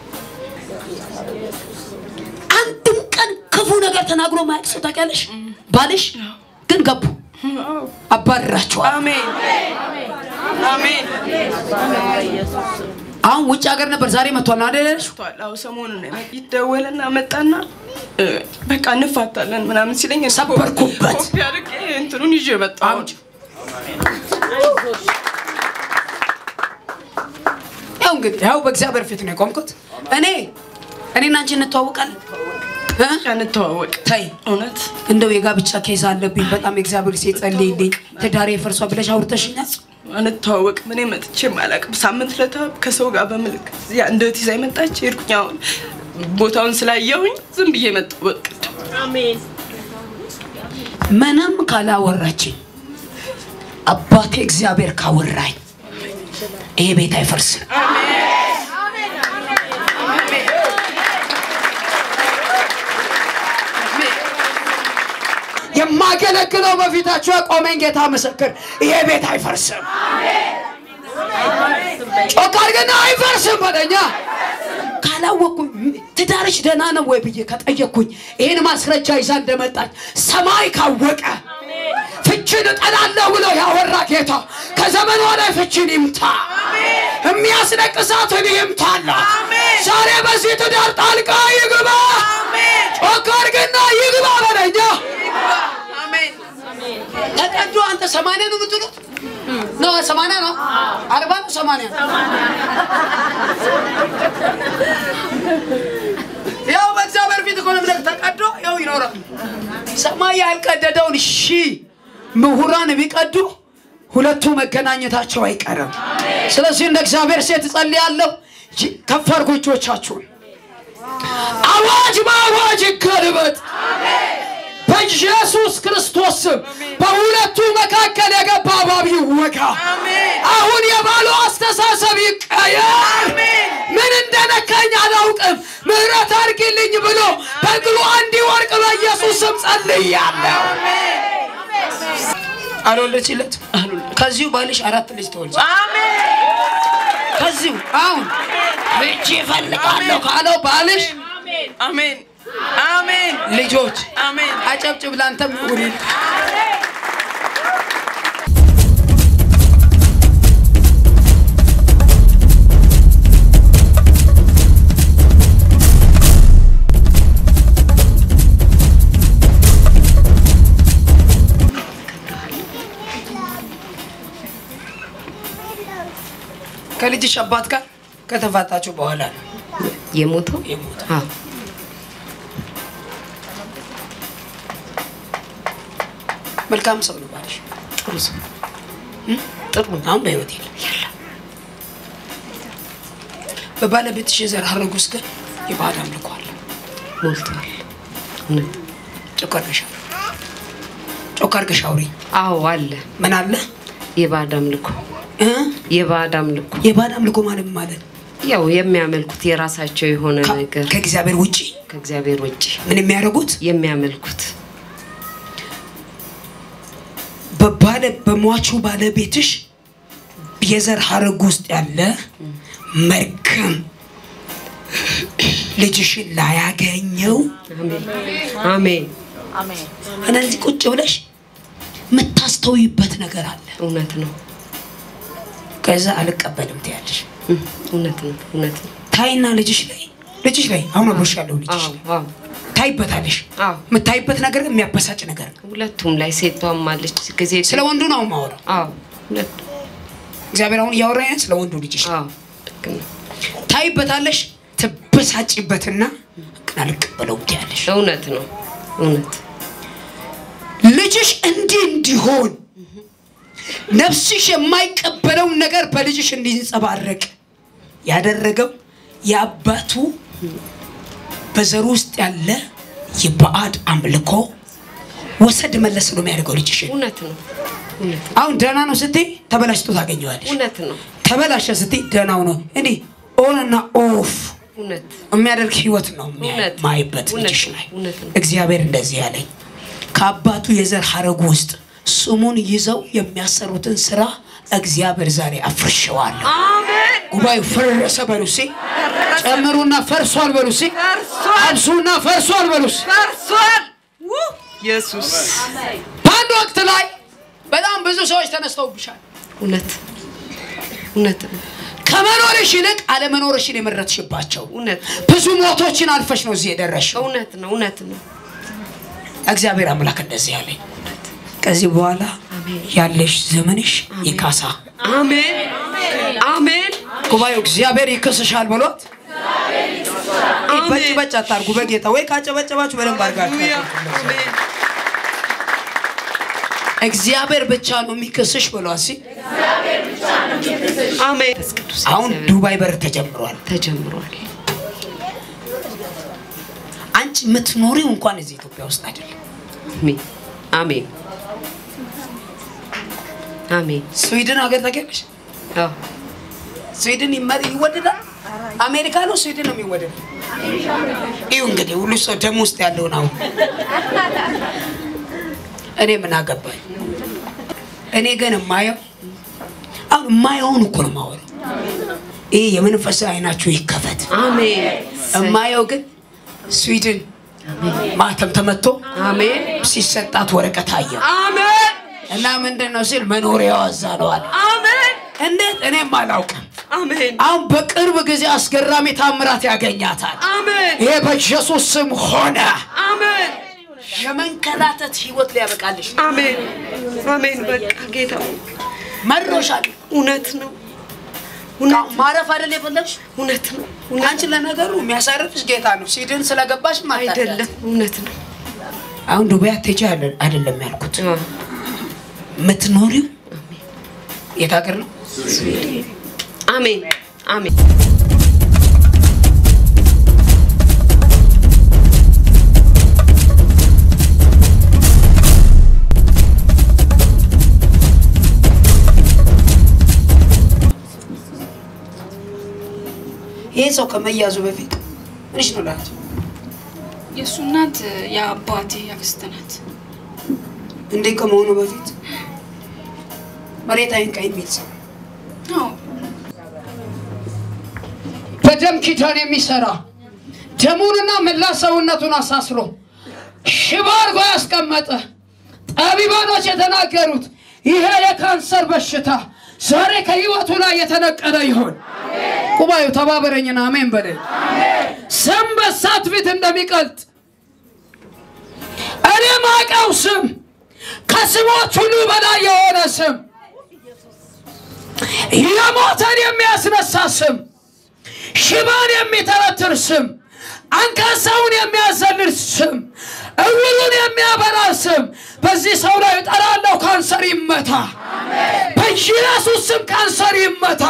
S6: አንድም ቀን ክፉ ነገር ተናግሮ ማያውቅ ሰው ታውቂያለሽ ባልሽ ግን ገቡ
S10: አዎ
S6: አባርራቸዋል
S10: አሜን አሜን
S6: አሁን ውጭ ሀገር ነበር ዛሬ መጥቷል ነው አይደል ያልሽው?
S10: መጥቷል። አዎ ሰሞኑን ነው የመጣ- ይደወልና መጣና እ፣ በቃ እንፋታለን ምናምን ሲለኝ
S6: ሰበርኩበት።
S10: ኮፒ አድርጌ እንትኑን ይዤ መጣሁ።
S6: አምጪ። ያው እንግዲህ ያው በእግዚአብሔር ፊት ነው የቆምኩት እኔ እኔና አንቺ እንተዋወቃለን እ?
S10: እንተዋወቅ
S6: ተይ
S10: እውነት
S6: እንደው የጋብቻ ኬዝ አለብኝ በጣም የእግዚአብሔር ሴት ጸልይልኝ ትዳሬ ፈርሷ ብለሽ አውርተሽኛል
S10: አንተዋወቅ ምን መጥቼ አላውቅም። ሳምንት ለታ ከሰው ጋር በምልክት ያ እንደት ይዛ መጣች። ሄድኩኝ አሁን ቦታውን ስላየሁኝ ዝም ብዬ መጣሁ። በቃ
S6: ምንም ካላወራችኝ አባቴ እግዚአብሔር ካወራኝ ይሄ ቤት አይፈርስም የማገለግለው በፊታችሁ ያቆመኝ ጌታ ምስክር ይሄ ቤት አይፈርስም ጮክ አድርገና አይፈርስም በለኛ ካላወቅኩኝ ትዳርሽ ደህና ነው ወይ ብዬ ከጠየቅኩኝ ይህን ማስረጃ ይዛ እንደመጣች ሰማይ ካወቀ ፍችን እጠላለሁ ብሎ ያወራ ጌታ ከዘመኗ ላይ ፍችን ይምታ የሚያስለቅሳትን ይምታላት ዛሬ በዚህ ትዳር ጣልቃ ይግባ ጮክ አድርግና ይግባ በለኛ ተቀዶ አንተ ሰማንያ ነው የምትሉት ነው ሰማንያ ነው አርባ ነው ሰማንያ ያው በእግዚአብሔር ፊት እኮ ነው የምልህ፣ ተቀዶ ያው ይኖራል ሰማይ ያልቀደደውን ሺ ምሁራን ቢቀዱ ሁለቱ መገናኘታቸው አይቀርም ስለዚህ እንደ እግዚአብሔር ሴት እጸልያለሁ ይ- ከፍ አድርጉ እጆቻችሁን አዋጅ በአዋጅ ይገልበጥ በኢየሱስ ክርስቶስ ስም በሁለቱ መካከል የገባ እባብ ይወጋ አሁን የባሉ አስተሳሰብ ይቀየር ምን እንደነካኝ አላውቅም ምህረት አድርጊልኝ ብሎ በእግሩ እንዲወርቅ በኢየሱስ ስም ጸልያለሁ አልወለችለት ከዚሁ ባልሽ አራት ልጅ ተወልጅ ከዚሁ አሁን ልጅ ይፈልጋለሁ ካለው ባልሽ
S10: አሜን አሜን
S6: ልጆች
S10: አሜን
S6: አጨብጭብ ላንተም ይሁን ከልጅሽ አባት ጋር ከተፋታችሁ በኋላ ነው
S11: የሞተው
S6: የሞተው።
S11: አዎ።
S6: መልካም ሰው ነው ባልሽ
S11: ጥሩ ሰው
S6: እም? ጥሩ ነው። አሁን በህይወት የለም በባለቤትሽ የዘር ሐረግ ውስጥ ግን የባዕድ አምልኮ አለ
S11: ሞልቷል።
S6: ጮክ አድርገሽ አውሪ። ጮክ አድርገሽ አውሪ።
S11: አዎ አለ።
S6: ምን አለ?
S11: የባዕድ አምልኮ
S6: እ?
S11: የባዕድ አምልኮ
S6: የባዕድ አምልኮ ማለት ምን ማለት ነው?
S11: ያው የሚያመልኩት የራሳቸው የሆነ ነገር
S6: ከእግዚአብሔር ውጪ
S11: ከእግዚአብሔር ውጭ
S6: ምን የሚያደርጉት
S11: የሚያመልኩት
S6: በባለ በሟቹ ባለቤትሽ የዘር ሀረግ ውስጥ ያለ መርገም ልጅሽን ላያገኘው
S11: አሜን
S6: እነዚህ ቁጭ ብለሽ የምታስተውይበት ነገር አለ።
S11: እውነት ነው
S6: ከዛ አልቀበልም ትያለሽ።
S11: እውነት ነው እውነት ነው
S6: ታይና ልጅሽ ላይ ልጅሽ ላይ አሁን አብሮሽ ያለው ልጅሽ ታይበታለሽ። የምታይበት ነገር ግን የሚያበሳጭ ነገር ነው።
S11: ሁለቱም ላይ ሴቷም አለች ጊዜ
S6: ስለ ወንዱ ነው የማወራው።
S11: አዎ ሁለቱ
S6: እግዚአብሔር አሁን እያወራኝ ስለ ወንዱ ልጅሽ
S11: አዎ ልክ ነው
S6: ታይበታለሽ፣ ትበሳጭበትና ግን አልቀበለውም ትያለሽ።
S11: እውነት ነው እውነት
S6: ልጅሽ እንዲህ እንዲሆን ነፍስሽ የማይቀበለውን ነገር በልጅሽ እንዲንጸባረቅ ያደረገው የአባቱ በዘሩ ውስጥ ያለ የባዕድ አምልኮ ወሰድ መለስ ነው የሚያደርገው ልጅሽ።
S11: እውነት ነው እውነት ነው
S6: አሁን ደህና ነው ስትይ ተበላሽቶ ታገኘዋለሽ።
S11: እውነት ነው
S6: ተበላሸ ስትይ ደህናው ነው እንዲህ ኦን እና ኦፍ
S11: እውነት
S6: የሚያደርግ ህይወት ነው
S11: እውነት
S6: ማይበት
S11: እውነት
S6: ልጅሽ
S11: ነው
S6: ላይ
S11: እውነት ነው
S6: እግዚአብሔር እንደዚህ ያለኝ ከአባቱ የዘር ሀረጉ ውስጥ ስሙን ይዘው የሚያሰሩትን ስራ እግዚአብሔር ዛሬ አፍርሸዋለሁ። ጉባኤው ፈረሰ በሉ እስኪ። ጨምሩና ፈርሷል በሉ እስኪ። አብሱና ፈርሷል በሉ እስኪ።
S10: ፈርሷል። ኢየሱስ
S6: በአንድ ወቅት ላይ በጣም ብዙ ሰዎች ተነስተውብሻል።
S11: እውነት እውነት ነው
S6: ከመኖርሽ ይልቅ አለመኖርሽን የመረጥሽባቸው
S11: እውነት
S6: ብዙ ሞቶችን አልፈሽ ነው እዚህ የደረስሽው።
S11: እውነት ነው እውነት ነው
S6: እግዚአብሔር አምላክ እንደዚህ ያለኝ ከዚህ በኋላ ያለሽ ዘመንሽ ይካሳ።
S11: አሜን አሜን
S6: ጉባኤው እግዚአብሔር ይክስሻል ብሎት በጭ በጭ አታርጉ። በጌታ ወይ ካጨበጨባችሁ በደንብ አድርጋችሁ እግዚአብሔር ብቻ ነው የሚክስሽ ብሏት ሲ
S11: አሜን
S6: አሁን ዱባይ በር ተጀምሯል
S11: ተጀምሯል
S6: አንቺ የምትኖሪው እንኳን እዚህ ኢትዮጵያ ውስጥ አይደለም
S11: አሜን አሜን አሜን
S6: ስዊድን ሀገር ታውቂያለሽ
S11: አዎ
S6: ስዊድን ይመ- ይወደዳል አሜሪካ ነው ስዊድን ነው የሚወደድ ይሁ እንግዲህ ሁሉ ሰው ደም ውስጥ ያለውን አሁን እኔ ምን አገባኝ እኔ ግን የማየው አሁን የማየውን እኮ ነው የማወራው ይህ የመንፈሳዊ አይናችሁ ይከፈት
S11: አሜን
S6: የማየው ግን ስዊድን ማተም ተመቶ
S11: አሜን
S6: ሲሰጣት ወረቀት አየው
S11: አሜን
S6: እና ምንድን ነው ሲል መኖሪያዋ እዛ ነው አለ
S11: አሜን
S6: እንዴት እኔም አላውቅም
S11: አሜን
S6: አሁን በቅርብ ጊዜ አስገራሚ ታምራት ያገኛታል
S11: አሜን
S6: ይሄ በኢየሱስ ስም ሆነ
S11: አሜን
S6: የመንከራተት ህይወት ሊያበቃልሽ
S11: አሜን አሜን በቃ ጌታ
S6: መሮሻል
S11: እውነት ነው
S6: ማረፍ አይደል የፈለግሽ
S11: እውነት ነው
S6: አንቺ ለነገሩ የሚያሳርፍሽ ጌታ ነው ሲድን ስለገባሽ
S11: አይደለም እውነት ነው
S6: አሁን ዱባይ አትሄጂ አይደል- አይደለም ያልኩት
S11: አዎ።
S6: የምትኖሪው የት ሀገር ነው
S11: አሜን አሜን
S6: ይሄ ሰው ከመያዙ በፊት ምንሽ ነው ላት
S5: የእሱ እናት የአባቴ አክስት ናት።
S6: እንዴ ከመሆኑ በፊት መሬት አይንካ የሚል ሰው
S5: አዎ
S6: በደም ኪዳን የሚሰራ ደሙንና መላ ሰውነቱን አሳስሮ ሽባ አድርጎ ያስቀመጠ ጠቢባኖች የተናገሩት ይሄ የካንሰር በሽታ ዛሬ ከህይወቱ ላይ የተነቀለ ይሆን። ጉባኤው ተባበረኝና አሜን በለኝ። ስም በሳት ፊት እንደሚቀልጥ እኔ ማቀው ስም ከስሞች ሁሉ በላይ የሆነ ስም የሞተን የሚያስነሳ ስም ሽባን የሚተረትር ስም አንካሳውን የሚያዘልል ስም እውሩን የሚያበራ ስም በዚህ ሰው ላይ እጠራለሁ። ካንሰር ይመታ በኢየሱስ ስም፣ ካንሰር ይመታ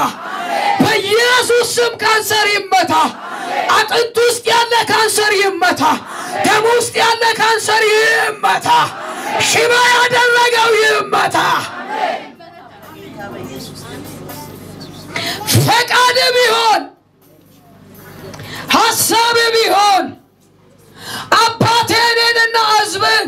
S6: በኢየሱስ ስም፣ ካንሰር ይመታ። አጥንት ውስጥ ያለ ካንሰር ይመታ።
S3: ደም ውስጥ ያለ ካንሰር ይመታ። ሽባ ያደረገው ይመታ። ፈቃድ ቢሆን ሀሳብ ቢሆን አባቴ እኔንና ሕዝብን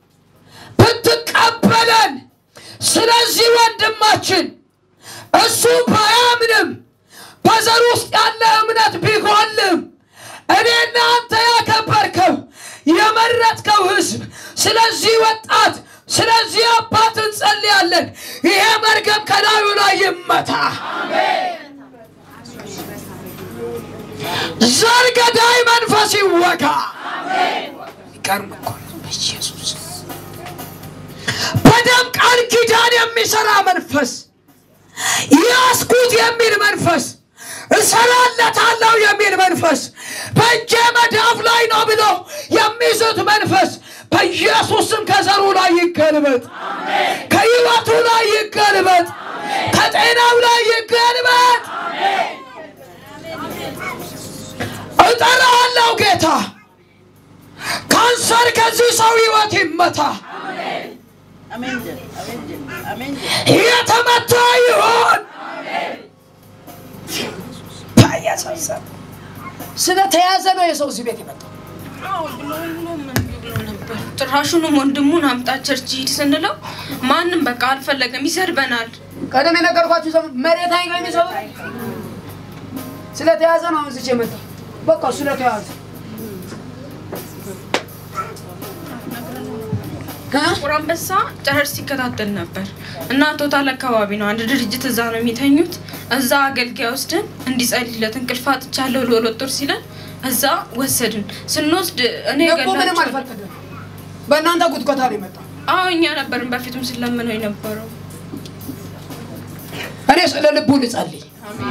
S3: ብትቀበለን ስለዚህ ወንድማችን እሱ ባያምንም በዘር ውስጥ ያለ እምነት ቢጎልም እኔና አንተ ያከበርከው የመረጥከው ህዝብ ስለዚህ ወጣት ስለዚህ አባት እንጸልያለን። ይሄ መርገም ከላዩ ላይ ይመታ። ዘር ገዳይ መንፈስ ይወጋ። ይገርም እኮ ነው በኢየሱስ በደም ቃል ኪዳን የሚሰራ መንፈስ ያስኩት የሚል መንፈስ እሰራለታለሁ የሚል መንፈስ በእጄ መዳፍ ላይ ነው ብሎ የሚዝት መንፈስ በኢየሱስ ስም ከዘሩ ላይ ይገልበጥ፣ ከህይወቱ ላይ ይገልበጥ፣ ከጤናው ላይ ይገልበጥ። እጠራለሁ ጌታ፣ ካንሰር ከዚህ ሰው ህይወት ይመታ። የተመታ ይሆን ያሳሰብ ስለተያዘ ነው የሰው እዚህ ቤት የመጣው።
S10: ጭራሹንም ወንድሙን አምጣ ቸርች ሂድ ስንለው ማንም በቃ አልፈለገም፣ ይሰድበናል።
S6: ቀደም የነገርኳችሁ ሰው መሬት አይገ የሚሰሩ ስለተያዘ ነው እዚህ የመጣው። በቃ ስለተያዘ
S10: ጥቁር አንበሳ ጨረር ሲከታተል ነበር እና ቶታል አካባቢ ነው አንድ ድርጅት እዛ ነው የሚተኙት። እዛ አገልጋይ ወስደን እንዲጸልይለት እንቅልፍ አጥቻለሁ ልወለጦር ሲለን እዛ ወሰድን። ስንወስድ እኔ
S6: እኮ ምንም
S10: ገላቸው
S6: አልፈቀደም። በእናንተ ጉትጎታ ነው የመጣው።
S10: አዎ እኛ ነበርን በፊትም ስለምነው የነበረው።
S6: እኔ ስለ ልቡ ልጸልይ።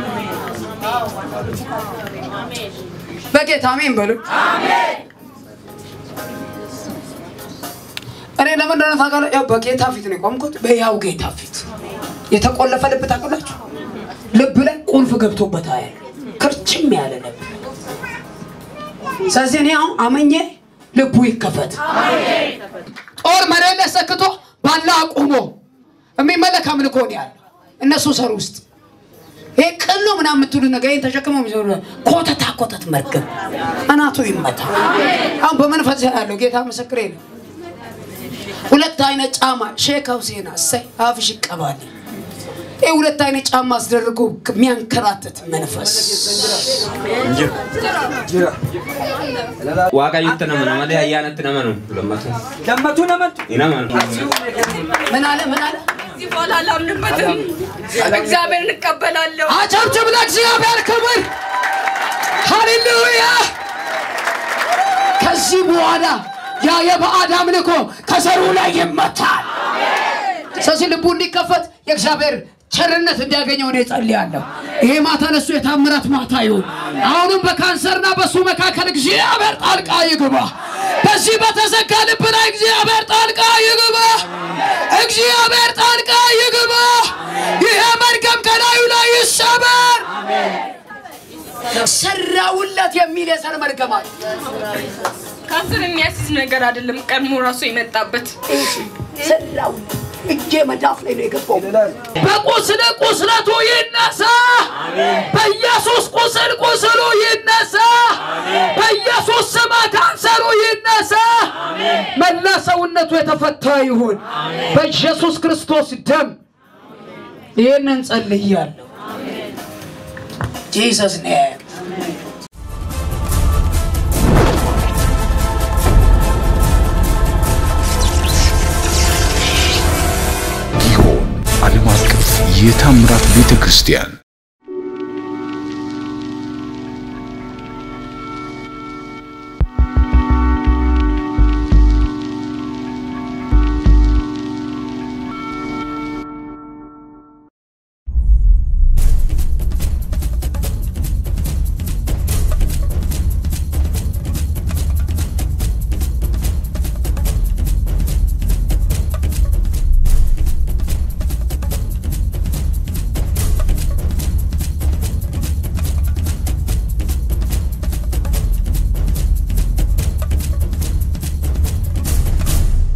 S6: በጌታ አሜን በሉ። እኔ ለምን እንደሆነ ታውቃለህ? ያው በጌታ ፊት ነው የቆምኩት፣ በያው ጌታ ፊት የተቆለፈ ልብ ታውቃላችሁ? ልብ ላይ ቁልፍ ገብቶበታል፣ ክርችም ያለ ልብ። ስለዚህ እኔ አሁን አመኘ ልቡ ይከፈት። ጦር መሬት ላይ ሰክቶ ባላ አቁሞ የሚመለክ አምልኮ ነው ያለው እነሱ ሰር ውስጥ ይሄ ቅል ነው ምናምን የምትሉ ነገር ይሄን ተሸክመው የሚሰሩ ኮተታ ኮተት መርገም አናቱ ይመታ። አሁን በመንፈስ ያለው ጌታ ምስክሬ ነው። ሁለት አይነት ጫማ ሼክ ሁሴን እሰይ አፍሽ ይቀባል። ይህ ሁለት አይነት ጫማ አስደርጎ የሚያንከራትት መንፈስ
S12: waaqayyotti nama nama malee ayyaanatti nama nu lammatu
S6: ለመቱ ለመቱ
S12: inama nu
S6: ምን አለ ምን አለ
S10: ከዚህ በኋላ አላምንበትም። እግዚአብሔር እንቀበላለሁ።
S3: አጨብጭብ ለእግዚአብሔር ክብር። ሃሌሉያ። ከዚህ በኋላ ያ የባዕድ አምልኮ ከዘሩ ላይ ይመታል። ስለዚህ ልቡ እንዲከፈት የእግዚአብሔር ቸርነት እንዲያገኘው እኔ ጸልያለሁ። ይሄ ማታ ለሱ የታምራት ማታ ይሁን። አሁንም በካንሰርና በሱ መካከል እግዚአብሔር ጣልቃ ይግባ። በዚህ በተዘጋ ልብ ላይ እግዚአብሔር ጣልቃ ይግባ። እግዚአብሔር ጣልቃ ይግባ። ይሄ መርገም ከላዩ ላይ ይሰበር። ሰራውለት የሚል የዘር መርገም አለ።
S10: ካንሰር የሚያስይዝ ነገር አይደለም። ቀድሞ ራሱ የመጣበት
S3: ሰራው እጄ መዳፍ ላይ ነው የገባው። በቁስል ቁስለቱ ይነሳ። በኢየሱስ ቁስል ቁስሉ ይነሳ። በኢየሱስ ስም ካንሰሩ ይነሳ። መላ ሰውነቱ የተፈታ ይሁን በኢየሱስ ክርስቶስ ደም። ይህንን ጸልያለሁ። ጂሰስ ኔም
S1: ጊዮን ዓለም አቀፍ የታምራት ቤተ ክርስቲያን